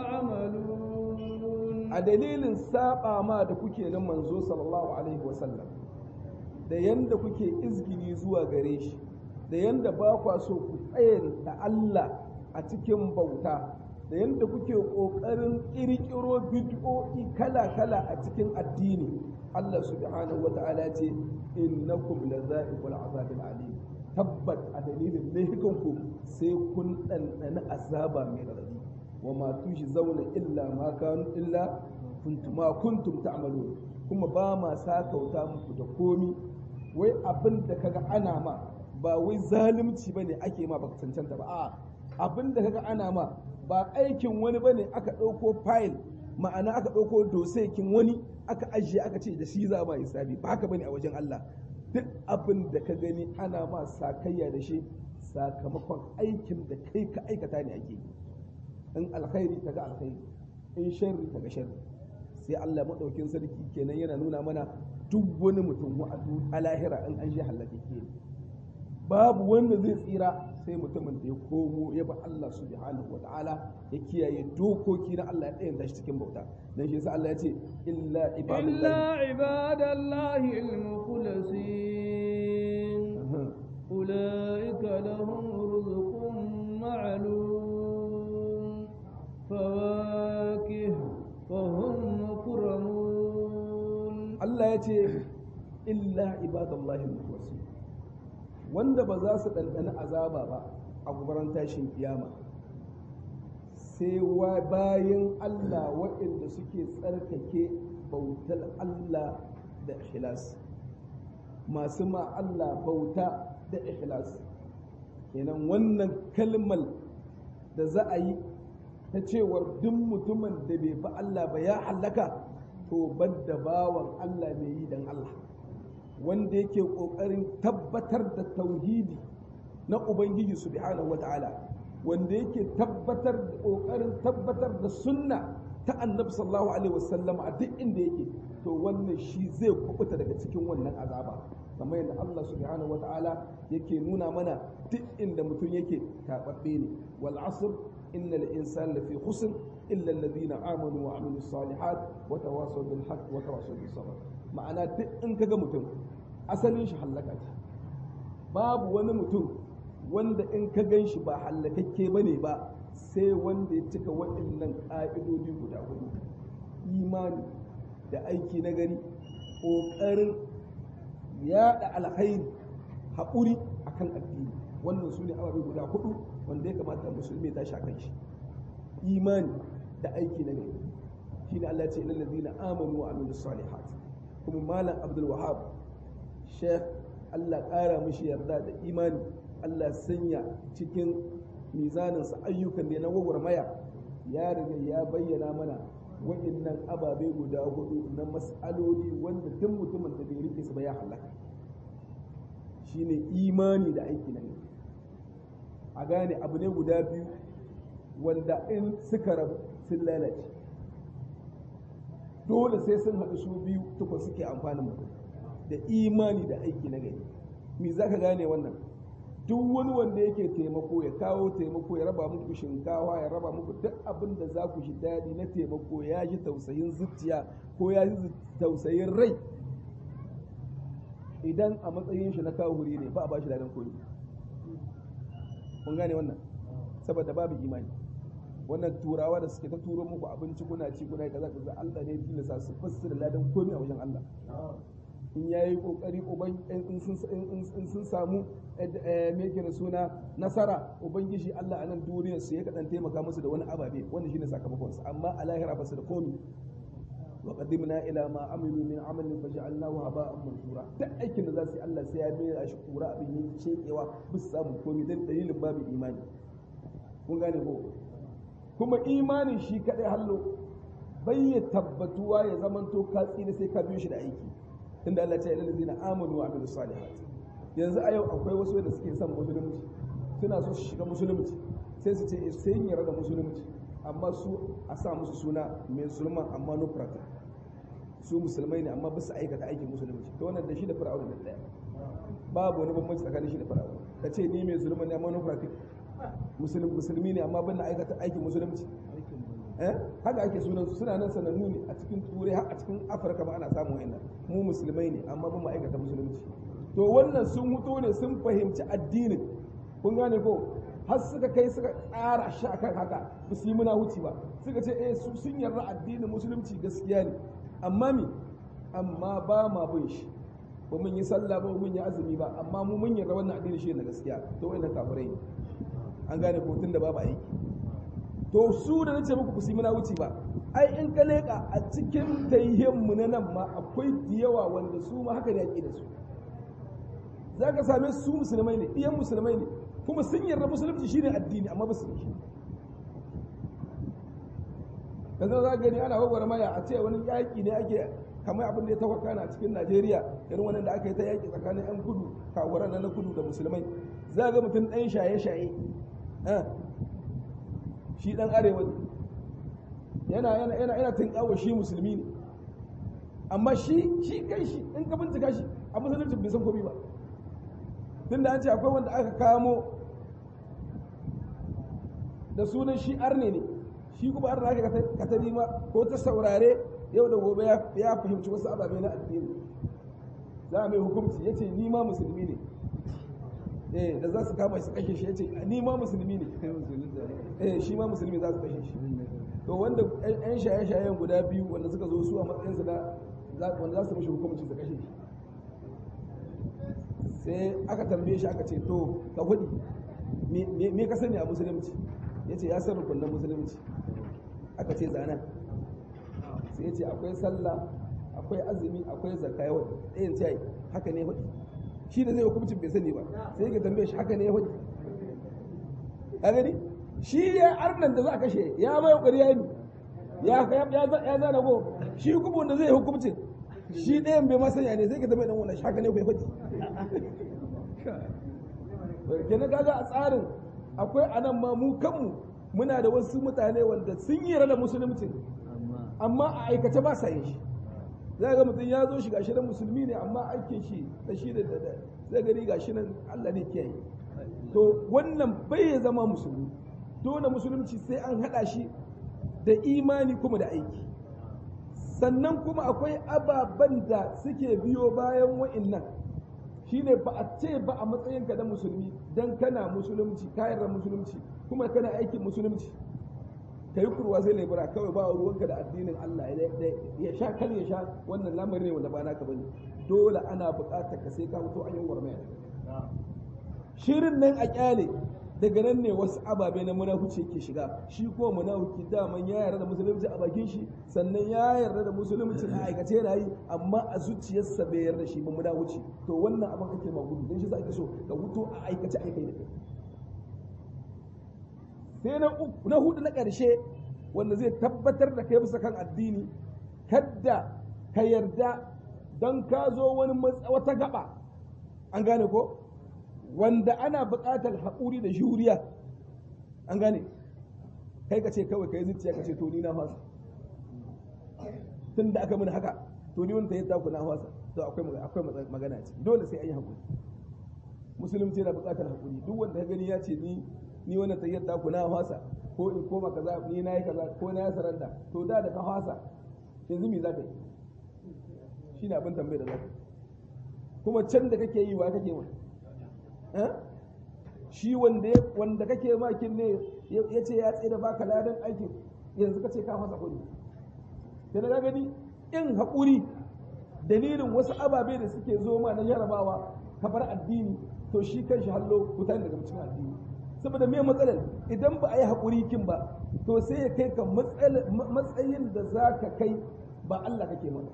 ta'malun a dalilin saba ma da kuke nan manzo sallallahu alaihi wasallam da yanda kuke izgini zuwa gare shi da yanda ba kwa so ku tsayar da Allah a cikin bauta da yanda kuke ƙoƙarin ƙirƙiro bid'o'i kala-kala a cikin addini Allah subhanahu wata'ala ce innakum laza'iqul azabil alim tabbat a dalilin laifukanku sai kun ɗanɗana azaba mai raɗaɗi wa ma tushi zauna illa ma kanu illa kuntum ma kuntum ta'malun kuma ba ma sakauta muku da komi wai abin da kaga ana ma ba wai zalunci bane ake ma baka cancanta ba a'a abin da kaga ana ma ba aikin wani bane aka ɗauko fayil ma'ana aka ɗauko dosekin wani aka ajiye aka ce da shi za ma hisabi ba haka bane a wajen Allah duk abin da ka gani ana ma sakayya da shi sakamakon aikin da kai ka aikata ne ake yi in alkhairi kaga alkhairi in sharri kaga sharri sai Allah madaukin sarki kenan yana nuna mana duk wani mutum a lahira in an shi halaka ke babu wanda zai tsira sai mutumin da ya komo ya ba Allah subhanahu wataala ya kiyaye dokoki na Allah ya ɗayan tashi cikin bauta dan shi yasa Allah ya ce illa ibadallahi illa ibadallahi al-mukhlasin ulaika lahum rizqun ma'lum fawakih wa hum mukramun Allah ya ce illa ibadallahi al-mukhlasin wanda ba za su ɗanɗana azaba ba a gubaran tashin kiyama sai wa bayan Allah waɗanda suke tsarkake bautar Allah da ikhlas masu ma Allah bauta da ikhlas kenan wannan kalmar da za a yi ta cewar duk mutumin da bai bi Allah ba ya hallaka to da bawan Allah mai yi dan Allah wanda yake ƙoƙarin tabbatar da tauhidi na ubangiji subhanahu wataala wanda yake tabbatar da kokarin tabbatar da sunna ta annabi sallallahu alaihi wasallam a duk inda yake to wannan shi zai kubuta daga cikin wannan azaba kamar yadda Allah subhanahu wataala yake nuna mana duk inda mutum yake tababbe ne wal asr innal insana lafi khusr illa alladhina amanu wa amilus salihat wa tawasaw bil haqq wa tawasaw bis sabr ma'ana duk in kaga mutum asalin shi hallaka ce babu wani mutum wanda in ka gan shi ba hallakakke ba ne ba sai wanda ya cika waɗannan ƙa'idodi guda hudu imani da aiki na gari ƙoƙarin yaɗa alkhairi haƙuri akan addini wannan su ne ababe guda hudu wanda ya kamata musulmi ya tashi akan shi imani da aiki na gari shine Allah ya ce ilal ladina amanu wa amilus salihat kuma malam abdul wahab sheikh Allah ƙara mishi yarda da imani Allah sanya cikin mizaninsa ayyukan da na gwagwarmaya ya riga ya bayyana mana waɗannan ababe guda hudu na mas'aloli wanda duk mutumin da bai rike su ba ya halaka shine imani da aiki na gari a gane abu ne guda biyu wanda in suka rabu sun lalace dole sai sun haɗu su biyu tukun suke amfanin mutum da imani da aiki na gari me za ka gane wannan duk wani wanda yake taimako ya kawo taimako ya raba muku shinkawa ya raba muku duk abin da za ku shi daɗi na taimako ya ji tausayin zuciya ko ya ji tausayin rai idan a matsayin shi na kawo huri ne ba a ba shi daɗin koyi kun gane wannan saboda babu imani wannan turawa da suke ta turo muku abinci kuna ci kuna kaza kaza Allah ne tilasa su fassara ladan komai a wajen Allah in ya yi kokari in sun samu me da suna nasara ubangiji Allah a nan duniyar su ya kaɗan taimaka musu da wani ababe wanda shine sakamakon su amma a lahira ba su da komi wa qadimna ila ma amilu min amalin faj'alnahu haba'an mansura duk aikin da za su yi Allah sai ya mai shi kura abin yin cekewa ba su samu komi dan dalilin babu imani kun gane ko kuma imanin shi kadai hallo bai ya tabbatuwa ya zamanto ka tsira sai ka biyo shi da aiki tunda Allah ya ce ilal ladina amanu wa amilus salihat yanzu a yau akwai wasu wanda suke son musulunci suna so su shiga musulunci sai su ce sai yin yarda da musulunci amma su a sa musu suna mai sulman amma no practice su musulmai ne amma ba su aikata aikin musulunci to wannan da shi da fir'auna da daya babu wani bambanci tsakanin shi da fir'auna ka ce ni mai sulman ne amma no practice musulmi musulmi ne amma ban na aikata aikin musulunci eh haka ake sunan su suna nan sanannu ne a cikin turai har a cikin afirka ma ana samun wayannan mu musulmai ne amma ban mu aikata musulunci to wannan sun huto ne sun fahimci addinin kun gane ko har suka kai suka tsara shi akan haka ba su yi muna wuce ba suka ce eh su sun yarda addinin musulunci gaskiya ne amma mi amma ba ma bin shi ba mun yi sallah ba mun yi azumi ba amma mu mun yarda wannan addini shi ne gaskiya to wannan kafirai ne an gane ko tun da babu aiki to su da nace muku ku yi muna wuce ba ai in ka leka a cikin tayyin mu na nan ma akwai yawa wanda su ma haka ne ake da su za ka same su musulmai ne iyan musulmai ne kuma sun yarda musulunci shine addini amma ba su yi shi yanzu za gani ana gwagwar maya a ce wani yaƙi ne ake kamar abin da ya tawaka na cikin najeriya irin wannan da aka yi ta yaƙi tsakanin yan kudu kawuran na kudu da musulmai za ga mutum ɗan shaye-shaye shi ɗan arewa ne yana yana yana yana tunkawa shi musulmi ne amma shi shi kai shi in ka bincika shi a musulunci bai san komai ba tunda an ce akwai wanda aka kamo da sunan shi arne ne shi kuma arne aka katari ma ko ta saurare yau da gobe ya fahimci wasu ababe na addini za a mai hukunci ya ce ni ma musulmi ne eh da za su kama shi kashe shi ya ce ni ma musulmi ne eh shi ma musulmi za su kashe shi to wanda yan shaye-shayen guda biyu wanda suka zo su a matsayinsu na wanda za su mishi hukunci su kashe shi sai aka tambaye shi aka ce to ka hudi me ka sani a musulunci ya ce ya san rukunan musulunci aka ce zana sai ya ce akwai sallah akwai azumi akwai zakka yawan ɗayan ce haka ne hudi shi da zai hukuncin bai sani ba sai ya tambaye shi haka ne hudi a gani shi ya arnan da za a kashe ya mai kokari ya yi ya zana ko shi hukumun da zai hukuncin shi ɗayan bai masanya ne sai ka tambaye dan wannan shi haka ne kai hudi kenan kaga a tsarin akwai anan ma mu kanmu muna da wasu mutane wanda sun yi da musulunci amma a aikace ba sa yin shi za ga mutum ya zo shi gashi nan musulmi ne amma aikin shi da shi da zai gani gashi nan Allah ne kiyaye to wannan bai zama musulmi dole musulunci sai an haɗa shi da imani kuma da aiki sannan kuma akwai ababen da suke biyo bayan wa'innan shine ba a ce ba a matsayinka da musulmi dan kana musulunci kayar musulunci kuma kana aikin musulunci ka yi kurwa sai lebura kawai ba ruwanka da addinin Allah ya sha kal ya sha wannan lamarin ne wanda ba naka bane dole ana buƙatar ka sai ka fito an yi warmaya shirin nan a kyale daga nan ne wasu ababe na munafuci ke shiga shi ko munafuki daman ya yarda da musulunci a bakin shi sannan ya yarda da musulunci a aikace yana yi amma a zuciyarsa bai yarda shi ba munafuci to wannan abin kake ma gudu don shi za ka so ka huto a aikace aikai da kai sai na uku na hudu na ƙarshe wanda zai tabbatar da kai bisa kan addini kadda ka yarda don ka zo wani wata gaba an gane ko wanda ana buƙatar haƙuri da juriya an gane kai ka ce kawai ka yi zuciya ka ce to ni na fasa tun da aka mini haka to ni wanda ya taku na fasa to akwai akwai magana ce dole sai an yi haƙuri musulunci yana buƙatar haƙuri duk wanda ka gani ya ce ni ni wannan tayyar taku na fasa ko in koma kaza ni na yi kaza ko na yi saranda to da da ka fasa yanzu me za ka yi shine abin tambayar da za ka kuma can da kake yi wa kake ma shi wanda wanda kake makin ne ya ce ya tsaye da baka ladan aikin yanzu ka ce ka fasa kuɗi sai na gani in haƙuri dalilin wasu ababe da suke zo ma na jarabawa ka bar addini to shi kan shi hallo wuta daga cikin addini saboda me matsalar idan ba a yi haƙuri kin ba to sai ya kai ka matsayin da za ka kai ba Allah kake mana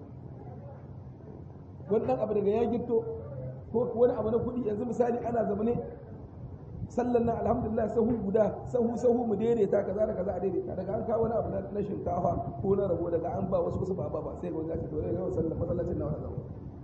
wannan abu daga ya gito ko wani abu na kuɗi yanzu misali ana zamane sallan nan alhamdulillah sahu guda sahu sahu mu daidaita kaza da kaza a daidaita daga an kawo wani abu na shinkafa ko na rabo daga an ba wasu wasu ba ba ba sai ga wani ya ce to yau sallan masallacin na wani zama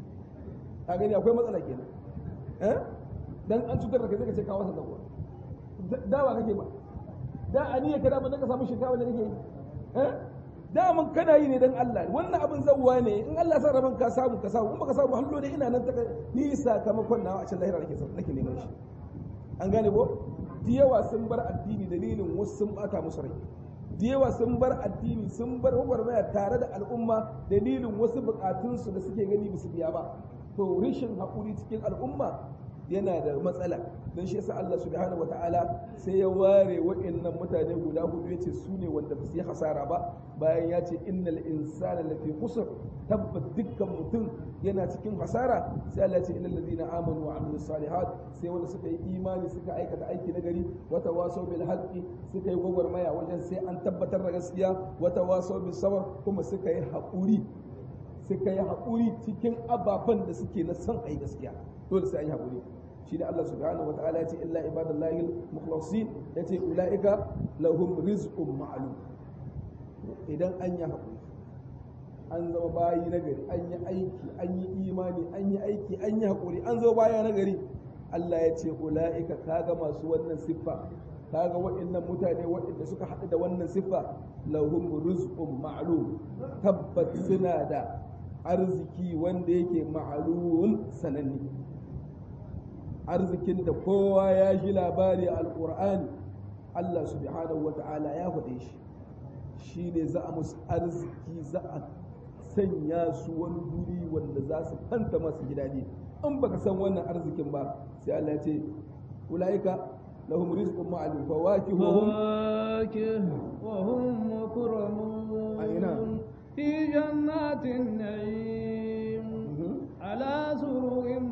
a gani akwai matsala kenan eh dan an cutar da kai sai ka ce kawo sa zakuwa dawa kake ba da aniya kada ba ka samu shinkafa da kake yi eh da mun kana yi ne dan Allah wannan abin zawwa ne in Allah san raban ka samu ka samu in baka samu hallo da ina nan ta ni sakamakon nawa a cikin lahira nake nake neman shi an gane ko da yawa sun bar addini dalilin wasu sun bata musu rai da yawa sun bar addini sun bar gwagwarmaya tare da al'umma dalilin wasu bukatunsu da suke gani bisu biya ba to rishin haƙuri cikin al'umma yana da matsala don shi yasa Allah subhanahu ta'ala sai ya ware wa'annan mutane guda hudu yace su ne wanda ba su yi hasara ba bayan ya ce innal insana lafi khusr tabbat dukkan mutum yana cikin hasara sai Allah ya ce innal ladina amanu wa amilus salihat sai wanda suka yi imani suka aikata aiki na gari wata waso bil haqqi suka yi gwagwarmaya wajen sai an tabbatar da gaskiya wata waso bis sabr kuma suka yi haƙuri suka yi haƙuri cikin ababen da suke na son ayi gaskiya dole sai an yi haƙuri shi da Allah subhanahu wa ta'ala ya ce illa ibadallahi mukhlasin ya ce ula'ika lahum rizqun ma'lum idan an yi haƙuri an zama bayi na gari an yi aiki an yi imani an yi aiki an yi haƙuri an zama baya na gari Allah ya ce ula'ika kaga masu wannan siffa kaga waɗannan mutane waɗanda suka haɗu da wannan siffa lahum rizqun ma'lum tabbat suna da arziki wanda yake ma'lum sananne arzikin da kowa ya ji labari a alƙur'ani Allah subhanahu wata'ala ya faɗe shi shi ne za a musu arziki za a sanya su wani guri wanda za su fanta masu gida ne in baka san wannan arzikin ba sai Allah ya ce ulaika lahum rizqun ma'lum fawakih wa hum wa hum mukramun aina fi jannatin na'im ala sururin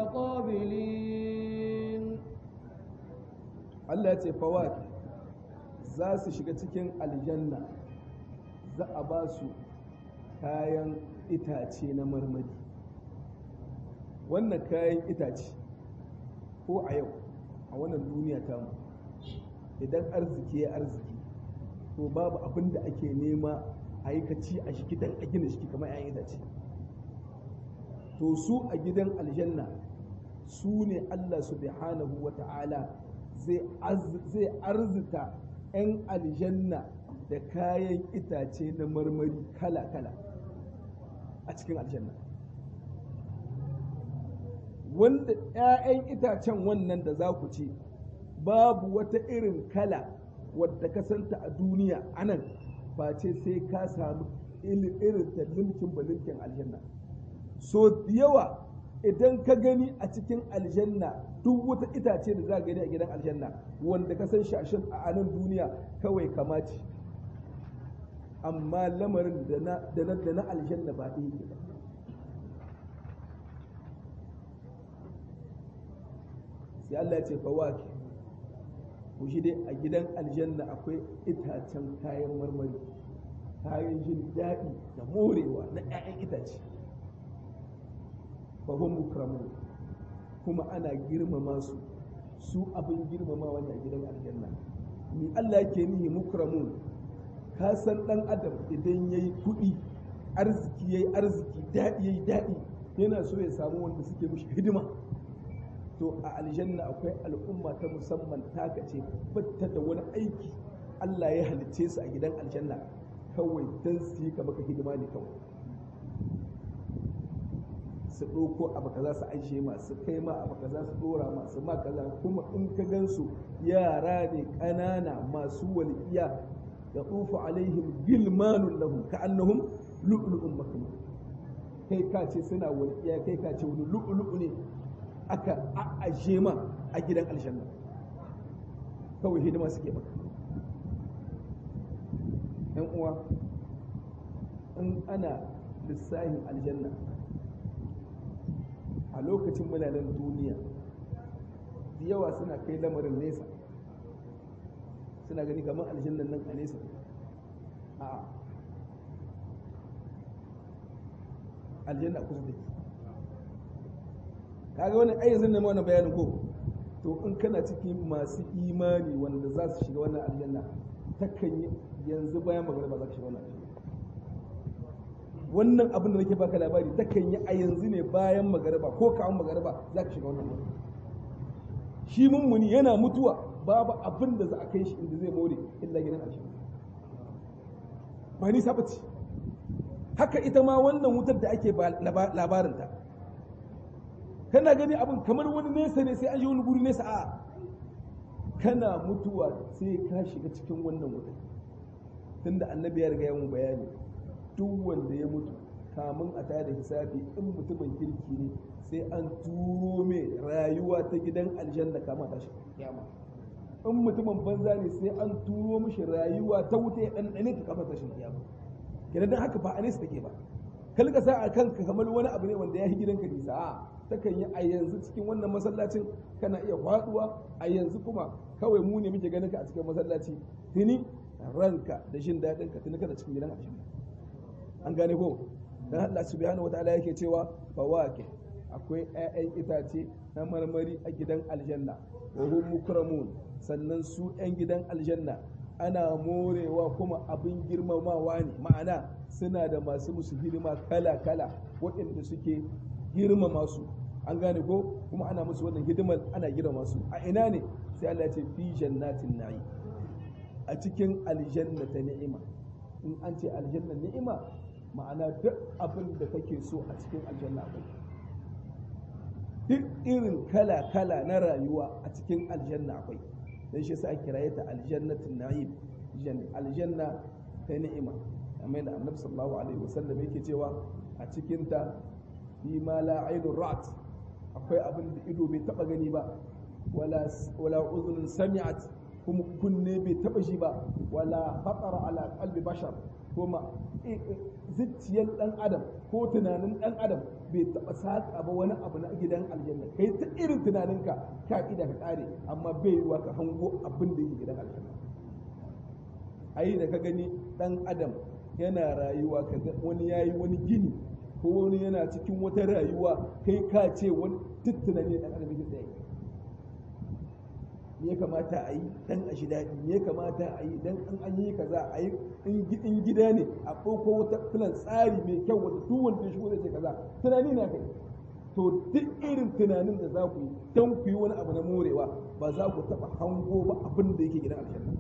mutaqabilin Allah ya ce fawaki za su shiga cikin aljanna za a ba su kayan itace na marmari wannan kayan itace ko a yau a wannan duniya tamu idan arziki ya arziki to babu abin da ake nema a yi kaci a shi dan a gina shi kamar 'ya'yan itace to su a gidan aljanna su ne Allah subhanahu wa ta'ala zai arzita 'yan aljanna da kayan itace na marmari kala-kala a cikin aljanna wanda 'ya'yan itacen wannan da za ku ci babu wata irin kala wadda ka santa a duniya anan face sai ka samu irin ta limkin balimkin aljanna so yawa idan ka gani a cikin aljanna duk wata itace da za ka gani a gidan aljanna wanda ka san shashin a anan duniya kawai kamaci amma lamarin da na aljanna ba ɗaya ke ba sai Allah ya ce fawaki ku shi dai a gidan aljanna akwai itacen kayan marmari kayan jin daɗi da morewa na 'ya'yan itace fahim mukramun kuma ana girmama su su abin girmamawa ne a gidan aljanna ni Allah ke nihi mukramun ka san dan adam idan yayi kuɗi arziki yayi arziki daɗi yayi daɗi yana so ya samu wanda suke mishi hidima to a aljanna akwai al'umma ta musamman taka ce batta da wani aiki Allah ya halicce su a gidan aljanna kawai dan su yi ka maka hidima ne kawai su ɗauko abu kaza su ajiye ma su kai ma abu kaza su ɗora ma su ma kaza kuma in ka gansu yara ne ƙanana masu walƙiya da tsufa alaihim gilmanun lahum ka annahum lu'lu'un maknun kai ka ce suna walƙiya kai ka ce wani lu'lu'u ne aka a'aje ma a gidan aljanna kawai hidima suke maka yan uwa in ana lissahin aljanna a lokacin mulanen duniya da yawa suna kai lamarin nesa suna gani kamar aljannan nan a nesa a aljanna kusa take kaga wani ayyazin na wannan bayanin ko to in kana cikin masu imani wanda za su shiga wannan aljanna takan yi yanzu bayan magana za ka shiga wannan aljanna wannan abin da nake baka labari takan yi a yanzu ne bayan magariba ko kawon magariba za ka shiga wannan wuri shi mummuni yana mutuwa babu abin da za a kai shi inda zai more illa gidan aljanna ba ni sabaci haka ita ma wannan wutar da ake labarinta kana gani abin kamar wani nesa ne sai an yi wani guri nesa a kana mutuwa sai ka shiga cikin wannan wutar tunda annabi ya riga ya mu bayani duk wanda ya mutu kamun a tada hisabi in mutumin kirki ne sai an turo mai rayuwa ta gidan aljanna kama ta shi kiyama in mutumin banza ne sai an turo mishi rayuwa ta wuta ya ɗanɗane ta kama ta shi kiyama kenan dan haka ba a nesa take ba kalka sa a kanka kamar wani abu ne wanda ya yi gidanka nisa a takan yi a yanzu cikin wannan masallacin kana iya faduwa a yanzu kuma kawai mu ne muke ganin ka a cikin masallaci tuni ranka da jin daɗin ka tuni kana cikin gidan aljanna an gane ko dan Allah subhanahu wataala yake cewa fawake akwai ƴaƴan itace na marmari a gidan aljanna wa hum mukramun sannan su ƴan gidan aljanna ana morewa kuma abin girmamawa ne ma'ana suna da masu musu hidima kala kala waɗanda suke girmama su an gane ko kuma ana musu wannan hidimar ana girmama su a ina ne sai Allah ya ce fi jannatin na'i a cikin aljanna ta ni'ima in an ce aljanna ni'ima ma'ana duk abin da kake so a cikin aljanna akwai duk irin kala-kala na rayuwa a cikin aljanna akwai don shi sa kiraye ta aljannatin na'im aljanna ta ni'ima amma da annabi sallallahu alaihi wasallam yake cewa a cikin ta fi ma la ainun ra'at akwai abin da ido bai taba gani ba wala wala uzunun sami'at kuma kunne bai taba shi ba wala khatara ala qalbi bashar kuma zuciyar dan adam ko tunanin dan adam bai taba saka ba wani abu na gidan aljanna kai ta irin tunaninka ka ida ka kare amma bai yiwa ka hango abin da yake gidan aljanna ai da ka gani dan adam yana rayuwa ka wani yayi wani gini ko wani yana cikin wata rayuwa kai ka ce wani tuttunani dan adam yake tsaye me ya kamata a yi dan a shi daɗi me ya kamata a yi dan in an yi kaza a yi in gida ne a ɗauko wata filan tsari mai kyau wanda duk wanda ya shigo zai ce kaza tunani na kai to duk irin tunanin da za ku yi don ku yi wani abu na morewa ba za ku taɓa hango ba abin da yake gidan aljanna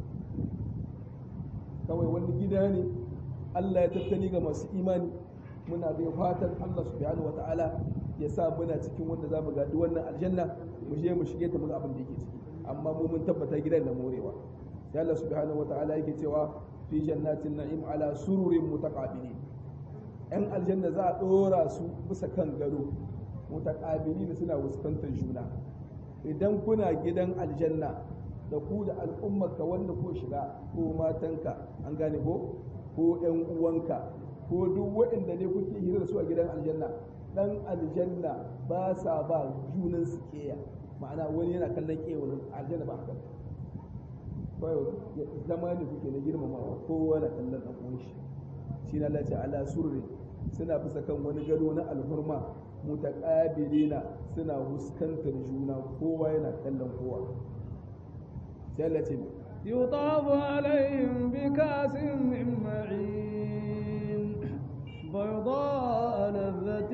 kawai wani gida ne Allah ya tattali ga masu imani muna bai fatan Allah subhanahu wa ta'ala ya sa muna cikin wanda za mu gadi wannan aljanna mu je mu shige ta mu abin da yake ciki amma mu mun tabbata gidan da morewa sai Allah subhanahu wa ta'ala yake cewa fi jannatin na'im ala sururin mutaqabilin yan aljanna za a dora su bisa kan gado mutaqabilin suna fuskantar juna idan kuna gidan aljanna da ku da al'ummarka wanda ko shiga ko matanka an gane ko ko ‘yan uwanka ko duk waɗanda ne kuke hira da su a gidan aljanna ɗan aljanna ba sa ba junan su keya ma'ana wani yana kallon keya wani aljanna ba haka kawai zama ne kuke na girmamawa kowa na kallon ɗan uwan shi shi na lati ala surri suna bisa kan wani gado na alhurma mutaqabilina suna huskantar juna kowa yana kallon kowa sai Allah ce يطاف عليهم بكاس من معين بيضاء لذة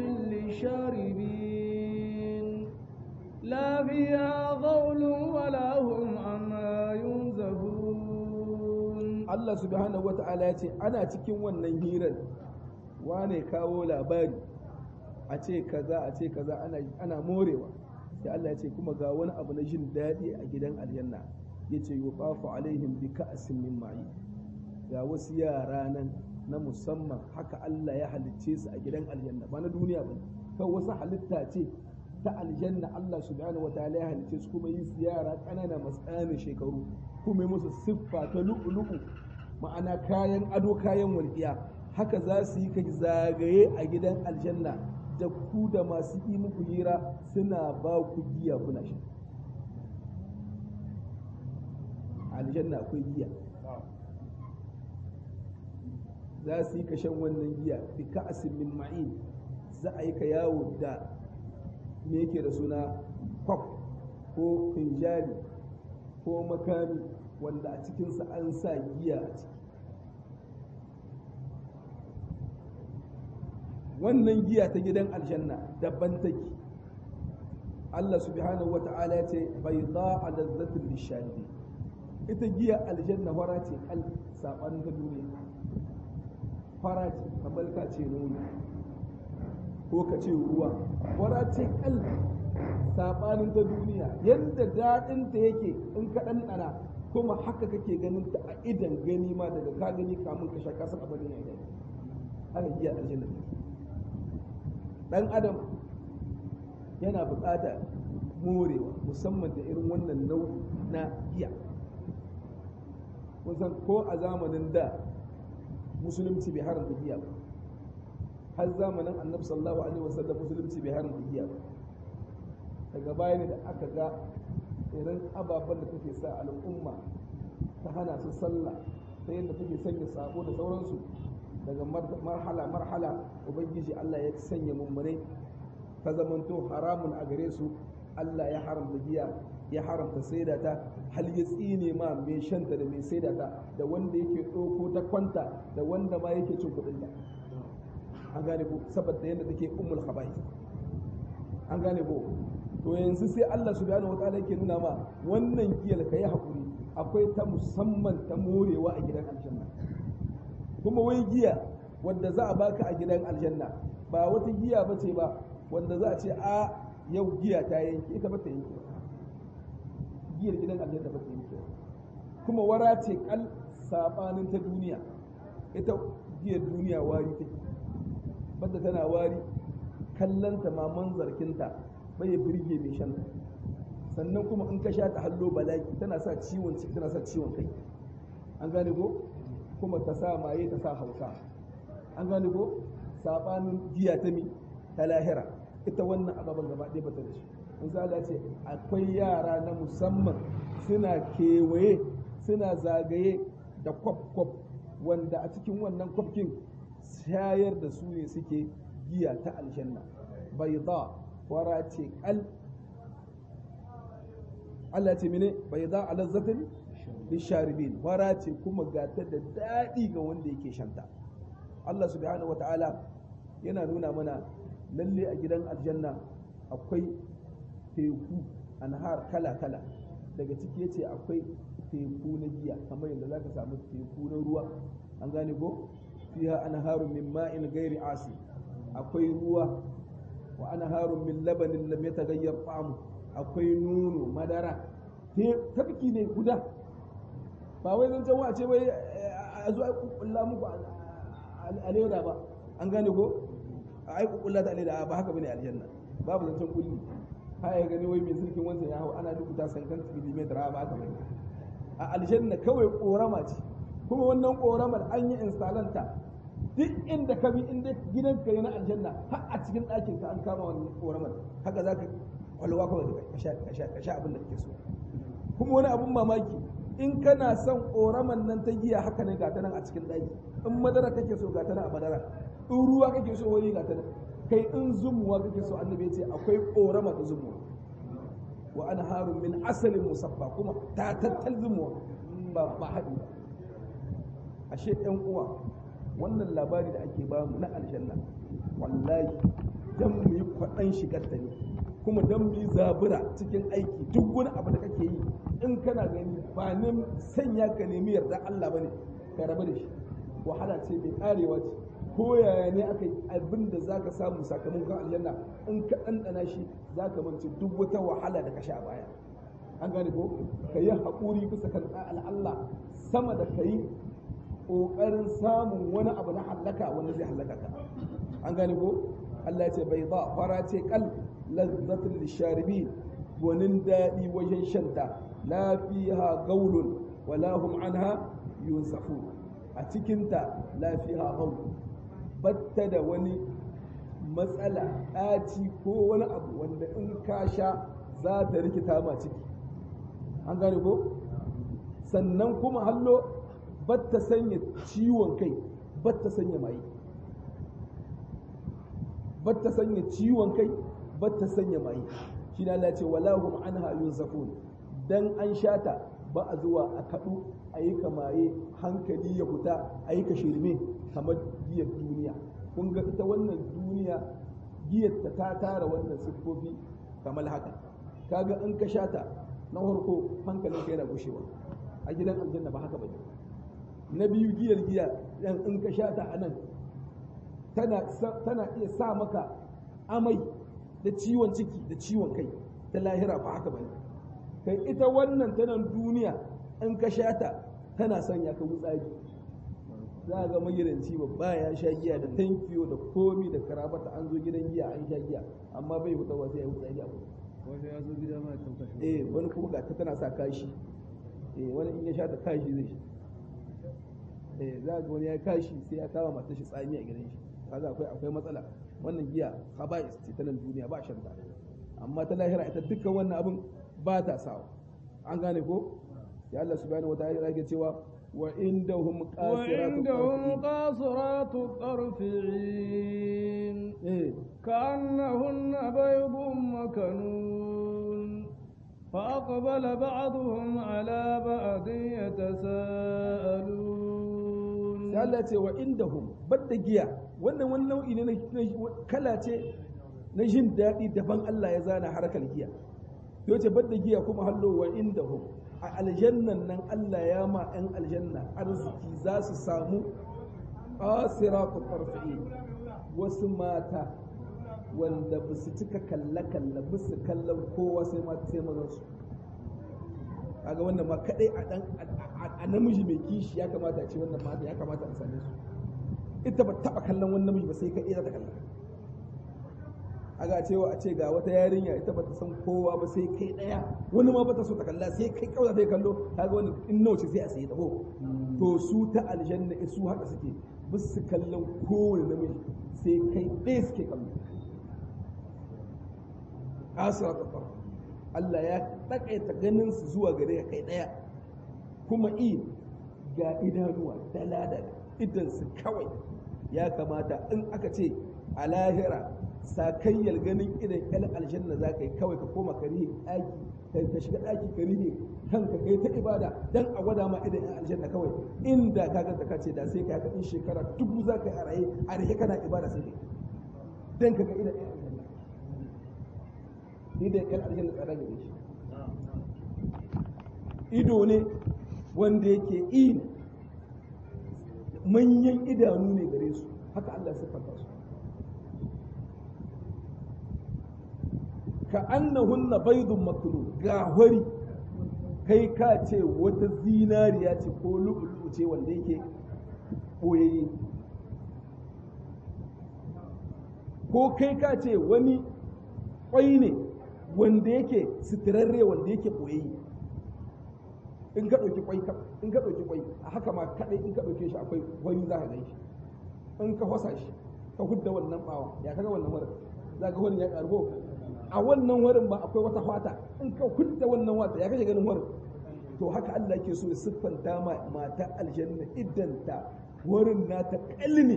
للشاربين لا فيها غول ولا هم عنها ينزفون Allah subhanahu wata'ala ya ce ana cikin wannan hirar wane kawo labari a ce kaza a ce kaza ana, ana morewa sai Allah ya ce kuma ga wani abu na jin daɗi a gidan aljanna ya ce yuqafu alaihim bi ka'sin min ma'i ga wasu yara nan na musamman haka Allah ya halicce su a gidan aljanna ba na duniya ba kan wasu halitta ce ta aljanna Allah subhanahu wataala ya halicce su kuma yi su yara ƙanana masu ƙananan shekaru kuma yi musu siffa ta lu'ulu'u ma'ana kayan ado kayan walƙiya haka za su yi kai zagaye a gidan aljanna da ku da masu yi muku hira suna ba ku giya kuna sha aljanna akwai giya za su yi kashen wannan giya bi ka'asin min ma'in za a yi ka yawo da me yake da suna kwaf ko finjali ko makami wanda a cikinsa an sa giya a ciki wannan giya ta gidan aljanna daban take Allah subhanahu wa ta'ala ya ce bai za a lazzatin lishahidi ita giya aljanna fara ce kal saɓanin ta duniya fara ce kamar ka ce nono ko ka ce ruwa fara ce kal saɓanin ta duniya yadda daɗinta yake in ka ɗanɗana kuma haka kake ganin ta a idan gani ma daga ka gani kamun ka sha kasan abin ya gani haka giya aljanna dan adam yana buƙatar morewa musamman da irin wannan nau'i na giya kun san ko a zamanin da musulunci bai haramta giya ba har zamanin annabi sallallahu alaihi wasallam musulunci bai haramta giya ba daga baya ne da aka ga irin ababen da take sa al'umma ta hana su sallah ta yadda take sanya sabo da sauransu daga marhala marhala ubangiji Allah ya sanya mummune ta zamanto haramun a gare su Allah ya haramta giya ya haramta saida ta hal ya tsine ma mai shanta da mai saida ta da wanda yake ɗauko ta kwanta da wanda ma yake cin kuɗin ta an gane ko saboda yadda take ummul khaba'is an gane ko to yanzu sai Allah subhanahu wataala yake nuna ma wannan giyar ka yi hakuri akwai ta musamman ta morewa a gidan aljanna kuma wai giya wadda za a baka a gidan aljanna ba wata giya ba ce ba wanda za a ce a yau giya ta yanke ita ba ta yanke giyar gidan aljanna ba ta yanke kuma wara ce kal sabanin ta duniya ita giyar duniya wari take banda tana wari kallanta ma manzarkinta bai ya birge mai shan sannan kuma in ka sha ta hallo balaki tana sa ciwon ciki tana sa ciwon kai an gane ko kuma ta sa maye ta sa hausa an gane ko sabanin giya ta mi ta lahira ita wannan ababen gaba ɗaya bata da shi misali ce akwai yara na musamman suna kewaye suna zagaye da kwaf-kwaf wanda a cikin wannan kwafkin shayar da su ne suke giya ta aljanna bai za fara ce kal Allah ce mene bai za a lazzatin lisharibin fara ce kuma gata da daɗi ga wanda yake shanta Allah subhanahu wa ta'ala yana nuna mana lalle a gidan aljanna akwai teku anhar kala kala daga ciki yace akwai teku na giya kamar yadda zaka samu teku na ruwa an gane ko fiha anharun min ma'in ghairi asi akwai ruwa wa anharun min labanin lam yataghayyar ta'amu akwai nono madara tafki ne guda ba wai zan can ce bai a zo a kulla muku a leda ba an gane ko a ai kulla ta leda ba haka bane aljanna babu zancen kulli ha ya gani wai mai sirkin wancan ya hau ana rubuta sankan millimeter ba haka bane a aljanna kawai korama ce kuma wannan koramar an yi instalanta duk inda ka bi inda gidan ka na aljanna har a cikin ɗakin ka an kama wannan koramar haka za ka kwalwa kawai ka sha abin da kake so kuma wani abun mamaki in kana son koraman nan ta giya haka ne ga ta nan a cikin ɗaki in madara kake so ga ta nan a madara in ruwa kake so wani ga ta nan kai in zumuwa kake so annabi ce akwai korama ta zumuwa wa ana harun min asalin musaffa kuma ta tattal zumuwa ba ba haɗi ba ashe ɗan uwa wannan labari da ake bamu na aljanna wallahi dan mu yi kwaɗan shigarta ne kuma dan mu yi zabura cikin aiki duk wani abu da kake yi in kana gani ba ne sanya ka nemi yarda Allah bane ka rabu da shi wahala ce mai karewa ce ko yaya ne aka yi abin da zaka samu sakamakon aljanna in ka ɗanɗana shi zaka mance duk wata wahala da ka sha baya an gane ko ka yi haƙuri bisa kan Allah sama da ka yi ƙoƙarin samun wani abu na hallaka wanda zai hallaka ka an gane ko Allah ce bai ba fara ce kal lazzatul lisharibin gwanin daɗi wajen shanta la fiha gaulun wala hum anha yunsafu a cikinta la fiha gaul batta da wani matsala ɗaci ko wani abu wanda in ka sha za ta rikita ma ciki an gane ko sannan kuma hallo batta sanya ciwon kai batta sanya mai batta sanya ciwon kai batta sanya mai shi na Allah ce wala hum anha yunzafun dan an shata ba a zuwa a kadu a yi kamaye hankali ya fita a yi ka shirme kamar giyar duniya kun ga ita wannan duniya giyar ta ta tara wannan siffofi kamar haka kaga in ka shata na farko hankalin ka yana gushewa a gidan aljanna ba haka bane na biyu giyar giya dan in ka shata a nan tana tana iya sa maka amai da ciwon ciki da ciwon kai ta lahira ba haka bane kai ita wannan tanan duniya in ka shata tana sanya ka wutsari za ga magidanci babba ya sha giya da tankiyo da komi da karabata an zo gidan giya an sha giya amma bai fita wasu ya wutsari a wani ya zo gida ma ya tauka shi eh wani kuma ga ta tana sa kashi eh wani in ya sha ta kashi zai shi eh za ga wani ya kashi sai ya kama matar shi tsami a gidan shi kaga akwai akwai matsala wannan giya haba'is ce ta nan duniya ba shan ta amma ta lahira ita dukkan wannan abin ba ta sawa an gane ko ya Allah subhanahu wa ta'ala yake cewa wa indahum qasiratu وعندهم قاصرات الطرف عين eh كأنهن بيض مكنون فأقبل بعضهم على بعض يتساءلون sai Allah ya ce wa indahum badda giya wannan wani nau'i ne na kala ce na jin daɗi daban Allah ya zana harkar giya yau ce badda giya kuma hallo wa indahum a aljannan nan Allah ya ma 'yan aljanna arziki za su samu qasiratu tarfi'i wasu mata wanda ba su cika kalle-kalle ba su kallon kowa sai mata sai mazan su kaga wannan ma kadai a dan a namiji mai kishi ya kamata a ce wannan mata ya kamata a same su ita ba taba kallon wani namiji ba sai kadai za ta kalla aga cewa a ce ga wata yarinya ita ba ta san kowa ba sai kai daya wani ma ba ta so ta kalla sai kai kawai ta kallo kaga wani in nawa ce sai a sayi ta ko to su ta aljanna su haka suke ba su kallon kowane namiji sai kai ɗaya suke kallo asira ta farko Allah ya takaita ganin su zuwa gare ka kai daya kuma i ga idanuwa dalada idan su kawai ya kamata in aka ce a lahira sakayyar ganin idan yan aljanna za ka yi kawai ka koma ka rihe ɗaki ka shiga ɗaki ka rihe kanka kai ta ibada dan a gwada ma idan yan aljanna kawai inda ka ganta ka ce da sai ka in shekara dubu za ka yi a raye a rihe kana ibada sai kai dan ka ga idan yan aljanna idan yan aljanna tsada gare shi ido ne wanda yake in manyan idanu ne gare su haka Allah ya siffanta su ka annahunna baydun maknun ga hori kai ka ce wata zinariya ce ko lu'ulu'u ce wanda yake koyayye ko kai ka ce wani kwai ne wanda yake sitirarre wanda yake koyayye in ka ɗauki kwai in ka ɗauki kwai a haka ma kaɗai in ka ɗauke shi akwai wani za ka gan shi in ka fasa shi ka hudda wannan ɓawa ya kaga wannan wurin za ka wani ya ƙarbo a wannan wurin ba akwai wata fata in ka hudda wannan wata ya kashe ganin wurin to haka Allah ke so ya siffanta ma mata aljanna iddanta wurin nata kalmi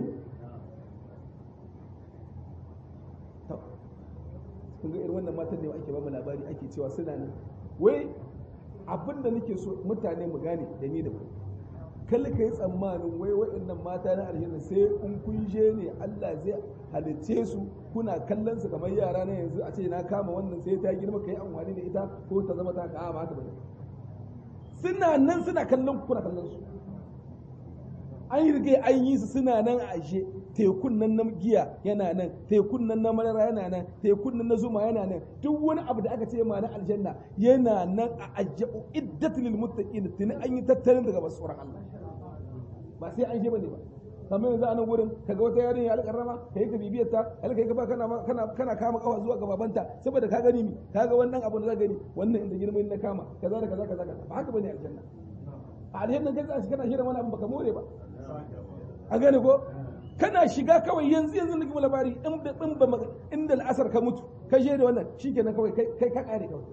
kun ga irin wannan matan ne ake ba mu labari ake cewa suna nan wai abin da nake so mutane mu gane da ni da ku kalli ka yi tsammanin wai waɗannan mata na aljanna sai in kun je ne Allah zai halicce su kuna kallon su kamar yara na yanzu a ce na kama wannan sai ta girma ka yi amfani da ita ko ta zama ta ka ba haka ba suna nan suna kallon ku kuna kallon su an yi rige an yi su suna nan a ashe tekun nan na giya yana nan tekun nan na madara yana nan tekun nan na zuma yana nan duk wani abu da aka ce ma na aljanna yana nan a ajja'u iddatul lil muttaqin tuni an yi tattalin daga basuran Allah ba sai an je bane ba kamar yanzu a nan wurin kaga wata yarinya alƙarrama ka yi ka bibiyar ta alƙa ka ba kana kana kana kama kafa zuwa ga babanta saboda ka gani mi kaga wannan abu da za gani wannan inda girman na kama kaza da kaza kaza ba haka bane aljanna a aljanna kai kana shirin wani abu baka more ba a gane ko kana shiga kawai yanzu yanzu na kuma labari in da in ba inda al'asar ka mutu ka je da wannan shikenan kawai kai ka kare kawai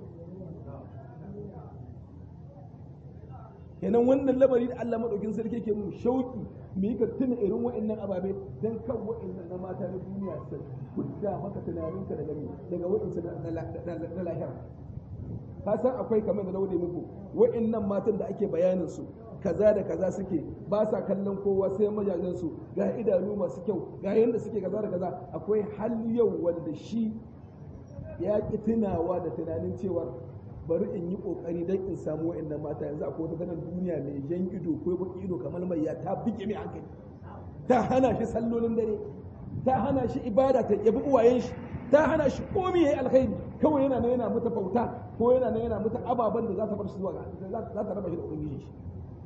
kenan wannan lamari da Allah madaukin sarki ke mu shauki mu yi ka tuna irin wa'annan ababe dan kan wa'annan na mata na duniya su hudda maka tunaninka daga daga wa'ansu na lahira ka san akwai kamar da na wuce muku wa'annan matan da ake bayanin su kaza da kaza suke ba sa kallon kowa sai majajen su ga idanu masu kyau ga yanda suke kaza da kaza akwai hal yau wanda shi ya ki tunawa da tunanin cewa bari in yi kokari dan in samu wa'annan mata yanzu akwai wata ganin duniya mai jan ido ko baki ido kamar mai ya ta bige mai hankali ta hana shi sallolin dare ta hana shi ibada ta yabi uwayen shi ta hana shi komai yayi alkhairi kawai yana nan yana mata bauta ko yana nan yana mata ababen da za ta bar shi zuwa za ta raba shi da ubangiji shi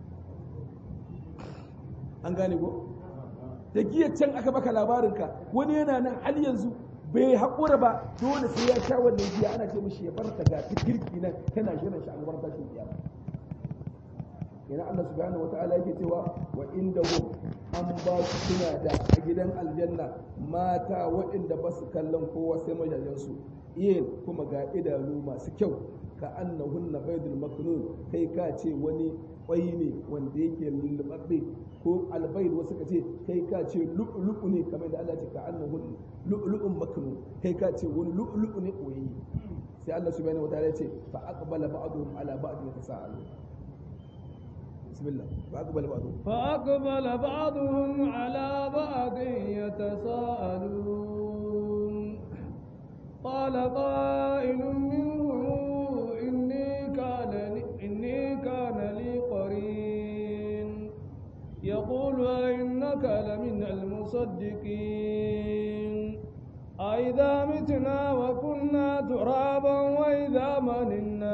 an gane ko da giya can aka baka labarinka wani yana nan hal yanzu bai haƙura ba dole sai ya sha wannan giya ana ce mishi ya bar ta ga girki nan tana shirin shi albar tashin kiyama yana Allah subhanahu wata'ala yake cewa wa inda an ba su suna da a gidan aljanna mata waɗanda ba su kallon kowa sai majajensu yin kuma ga idanu masu kyau ka annahunna baydul maknun kai ka ce wani kwai ne wanda yake lullubabbe ko albayd wasu ka ce kai ka ce lu'lu'u ne kamar da Allah ya ce ka annahun lu'lu'un maknun kai ka ce wani lu'lu'u ne koyi sai Allah subhanahu wataala ya ce fa aqbala ba'dhum ala ba'd yatasaalu bismillah fa aqbala ba'dhum fa aqbala ba'dhum ala ba'd yatasaalun qala qa'ilun minhum inni kana inni kana li qarin يقول إنك لمن المصدقين أئذا متنا وكنا ترابا وإذا مننا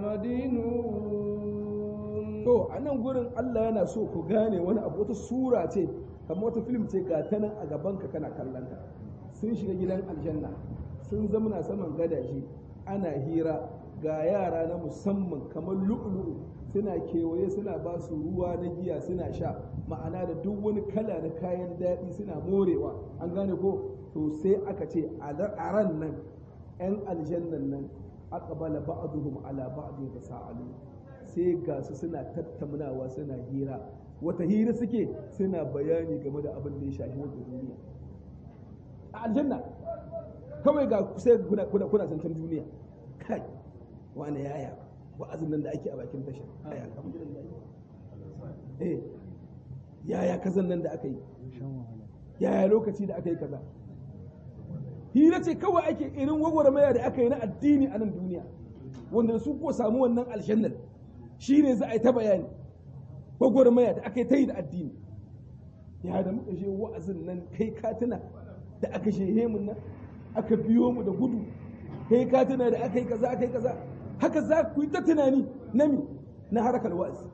لمدينون to a nan gurin Allah yana so ku gane wani abu wata sura ce kamar wata film ce ga ta nan a gaban ka kana kallon ka sun shiga gidan aljanna sun zamana saman gadaje ana hira ga yara na musamman kamar lu'lu'u suna kewaye suna ba su ruwa na giya suna sha ma'ana da duk wani kala na kayan daɗi suna morewa an gane ko to sai aka ce a ran nan 'yan aljannan nan aqbala ba'duhum ala ba'din tasa'alu sai ga su suna tattaunawa suna hira wata hira suke suna bayani game da abin da ya shafi wata duniya a aljanna kawai ga sai kuna kuna kuna zantar duniya kai wani yaya wa'azin nan da ake a bakin tashar ai alhamdulillah eh yaya kazan nan da aka yi yaya lokaci da aka yi kaza hira ce kawai ake irin gwagwarmaya da aka yi na addini a nan duniya wanda su ko samu wannan aljannar shi ne za a yi ta bayani gwagwarmaya da aka yi ta yi da addini ya da muka je wa'azin nan kai katina da aka shehe mun nan aka biyo mu da gudu kai katina da aka yi kaza aka yi kaza haka za ku yi ta tunani na mi na harkar wa'azi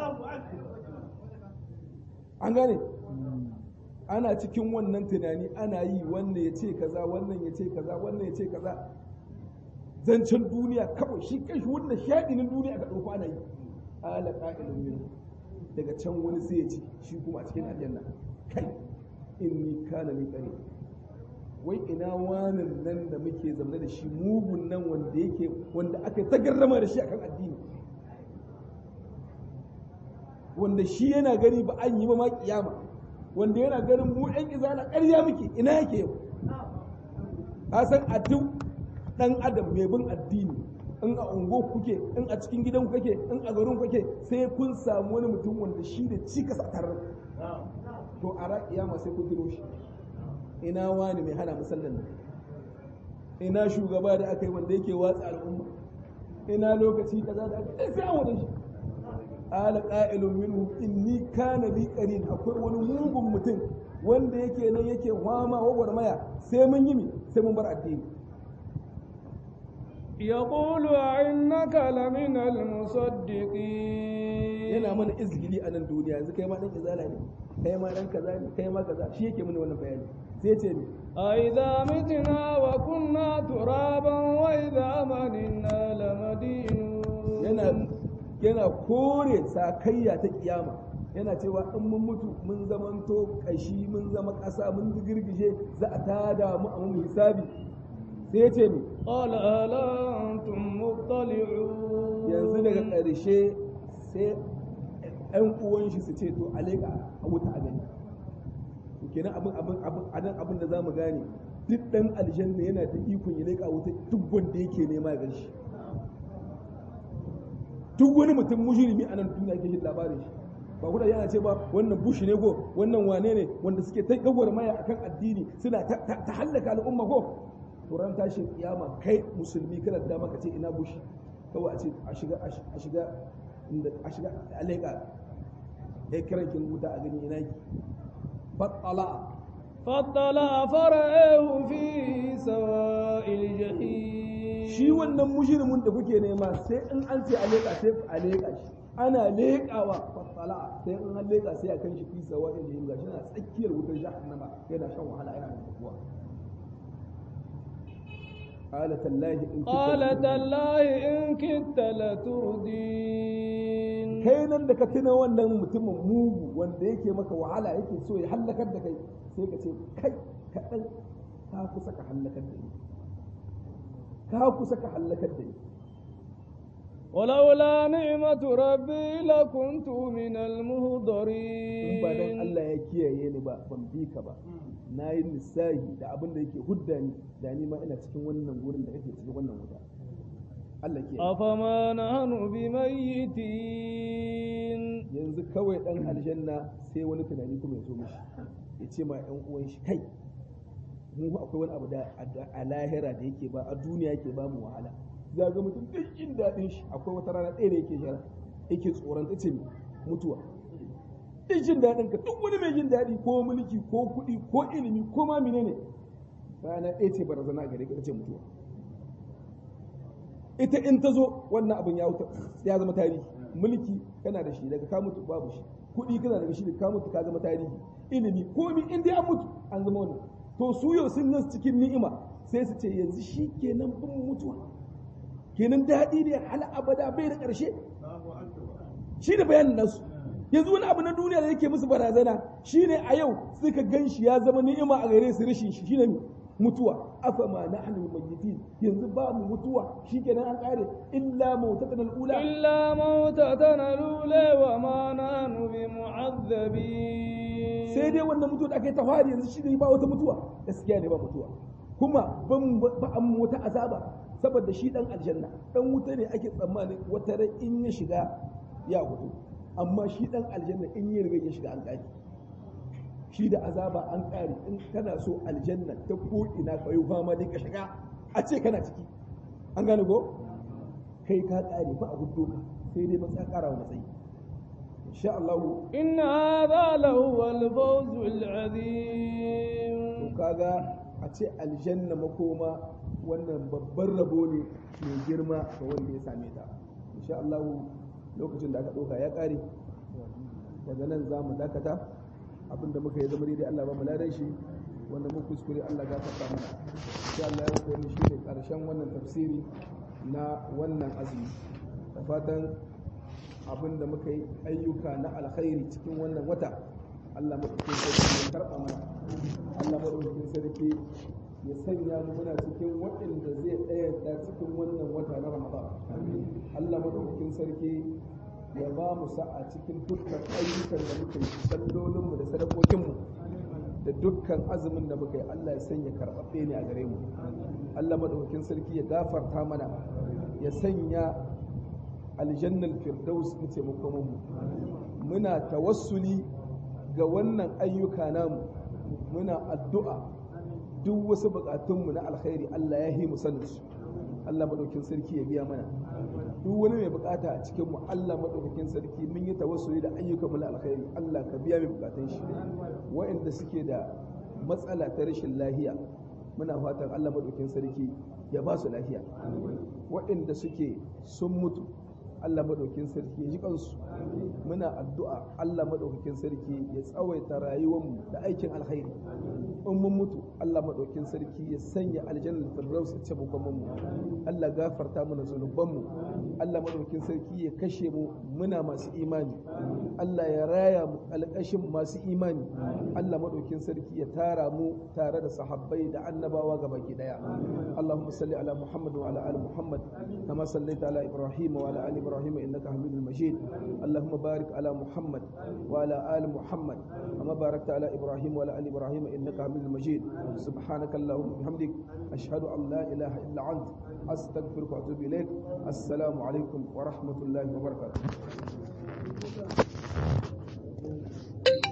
an gane ana cikin wannan tunani ana yi wannan ya ce kaza wannan ya ce kaza wannan ya ce kaza zancen duniya kawai shi kai shi wannan shaɗinin duniya ka ɗauko ana yi ala ƙa'ilun min daga can wani sai ya ce shi kuma a cikin aljanna kai inni kana li qari wai ina wanan nan da muke zaune da shi mugun nan wanda yake wanda aka tagarrama da shi akan addini wanda shi yana gani ba an yi ba ma kiyama wanda yana ganin mu ɗan izala ƙarya muke ina yake yau a san a duk ɗan adam mai bin addini in a ungo kuke in a cikin gidan kake in a garin kake sai kun samu wani mutum wanda shi da cikas a tarar to a raƙiyama sai kun tiro shi ina wani mai hana musallan nan ina shugaba da aka yi wanda yake watsa al'umma ina lokaci kaza da aka yi sai an wada shi ala qa'ilun minhu inni kana li qarin akwai wani mugun mutum wanda yake nan yake hwama wagwarmaya sai mun yi mi sai mun bar addini يقول إنك لمن المصدقين yana mana izgili a nan duniya yanzu kai ma dan izala ne kai ma dan kaza ne kai ma kaza shi yake mana wannan bayani sai ce ni أإذا متنا وكنا ترابا وإذا مننا لمدينون yana yana kore sakayya ta kiyama yana cewa in mun mutu mun zamanto kashi mun zama ƙasa mun girgije za a tada mu a mun hisabi sai ya ce ni قال هل أنتم مطلعون yanzu daga ƙarshe sai ‘yan uwan shi su ce to a leƙa a wuta a gani kenan abin abin abin anan abin da zamu gane duk ɗan aljanna yana da ikon ya leƙa wuta duk wanda yake nema ya gan shi duk wani mutum mujrimi a nan duniya yake jin labarin shi ba kuda yana ce ba wannan bush ne ko wannan wane ne wanda suke ta maya akan addini suna ta ta hallaka al'umma ko to ran tashin kiyama kai musulmi kana da dama ka ce ina bush kawai a ce a shiga a shiga inda a shiga a leƙa ya kiran kin wuta a gani ina ki fatala فاطلع فرعه في سواء الجحيم shi wannan mujrimin da kuke nema sai in an ce a leƙa sai a leƙa shi ana leƙawa fatala sai in an leƙa sai a kan shi fi sawa da jahim gashi na tsakiyar wutar jahannama yana shan wahala yana da kuwa قال تالله إن كنت قال لتردين. تالله إن كدت لتردين kai nan da ka tuna wannan mutumin mugu wanda yake maka wahala yake so ya hallakar da kai sai ka ce kai kaɗan ka kusa ka hallakar da ni ka kusa ka hallakar da ni ولولا نعمة ربي لكنت من in ba dan المهضرين Allah ya kiyaye ni ba ban bi ka ba na yi lissahi da abin da yake hudda ni da ni ma ina cikin wannan gurin da kake cikin wannan wuta Allah ke أفما نحن بميتين yanzu kawai dan aljanna sai wani tunani kuma ya zo mishi ya ce ma yan uwan shi kai mu fa akwai wani abu da a- a lahira da yake ba a duniya yake ba mu wahala za ga mutum duk jin daɗin shi akwai wata rana ɗaya da yake shara yake tsoron ta ce mutuwa duk jin daɗin ka duk wani mai jin daɗi ko mulki ko kuɗi ko ilimi ko ma menene rana ɗaya ce barazana a gare ka ta ce mutuwa ita in ta zo wannan abin ya wuta ya zama tarihi mulki kana da shi daga ka mutu babu shi kuɗi kana da shi daga ka mutu ka zama tarihi ilimi komi in dai an mutu an zama wannan to su yau sun nan cikin ni'ima sai su ce yanzu shi kenan bin mutuwa kenan daɗi ne hal abada bai da ƙarshe shi da bayanin nasu yanzu wani abu na duniya da yake musu barazana shine a yau suka gan shi ya zama ni'ima a gare su rashin shi shine mutuwa afa ma nahnu mayyitin yanzu ba mu mutuwa shikenan an kare illa mautatan al-ula إلا موتتنا الأولى وما نحن بمعذبين sai dai wannan mutuwa da aka yi ta fari yanzu shi ne ba wata mutuwa gaskiya ne ba mutuwa kuma ban ba an mu wata azaba saboda shi dan aljanna dan wuta ne ake tsammanin wata rai in ya shiga ya hudu amma shi dan aljanna in ya riga ya shiga an kaki shi da azaba an ƙare in kana so aljanna ta ko ina ka yi fama dai ka shiga a ce kana ciki an gane ko kai ka ƙare ba a hudu ka sai dai matsa ƙara wa matsayi insha Allah إن هذا لهو الفوز العظيم to kaga a ce aljanna makoma wannan babban rabo ne mai girma ga wanda ya same ta insha Allah lokacin da aka ɗauka ya ƙare daga nan za mu dakata abinda muka yi zama daidai Allah ba mu ladan shi wanda mun kuskure Allah gafarta mana insha Allah ya kai shi ne karshen wannan tafsiri na wannan azumi da fatan abinda muka yi ayyuka na alkhairi cikin wannan wata Allah madaukakin sarki ya karɓa mana Allah madaukakin sarki ya sanya mu muna cikin waɗanda zai ɗayanta cikin wannan wata na Ramadan Allah madaukakin sarki ya ba mu sa'a cikin dukkan ayyukan da muka yi sallolinmu da sadakokinmu da dukkan azumin da muka yi Allah ya sanya karɓaɓɓe ne a gare mu Allah madaukakin sarki ya gafarta mana ya sanya aljannal firdaus mu ce mu muna tawassuli ga wannan ayyuka namu muna addu'a duk wasu bukatunmu na alkhairi Allah ya yi mu sanin su Allah madaukakin sarki ya biya mana duk wani mai bukata a cikin mu Allah madaukakin sarki mun yi tawassuli da ayyukan mu na alkhairi Allah ka biya mai bukatun shi waɗanda suke da matsala ta rashin lahiya muna fatan Allah madaukakin sarki ya ba su lafiya waɗanda suke sun mutu Allah madaukakin sarki ya ji kansu muna addu'a Allah madaukakin sarki ya tsawaita rayuwarmu da aikin alkhairi in mun mutu Allah madaukakin sarki ya sanya aljannar firdaus ta mu kuma mu Allah gafarta mana zunubanmu Allah madaukakin sarki ya kashe mu muna masu imani Allah ya raya mu alƙashin masu imani Allah madaukakin sarki ya tara mu tare da sahabbai da annabawa gabaki daya Allahumma salli ala Muhammad wa ala ali Muhammad kama sallaita ala Ibrahim wa ala ali إبراهيم إنك حميد مجيد اللهم بارك على محمد وعلى آل محمد كما باركت على إبراهيم وعلى آل إبراهيم إنك حميد مجيد سبحانك اللهم وبحمدك أشهد أن لا إله إلا أنت أستغفرك وأتوب إليك السلام عليكم ورحمة الله وبركاته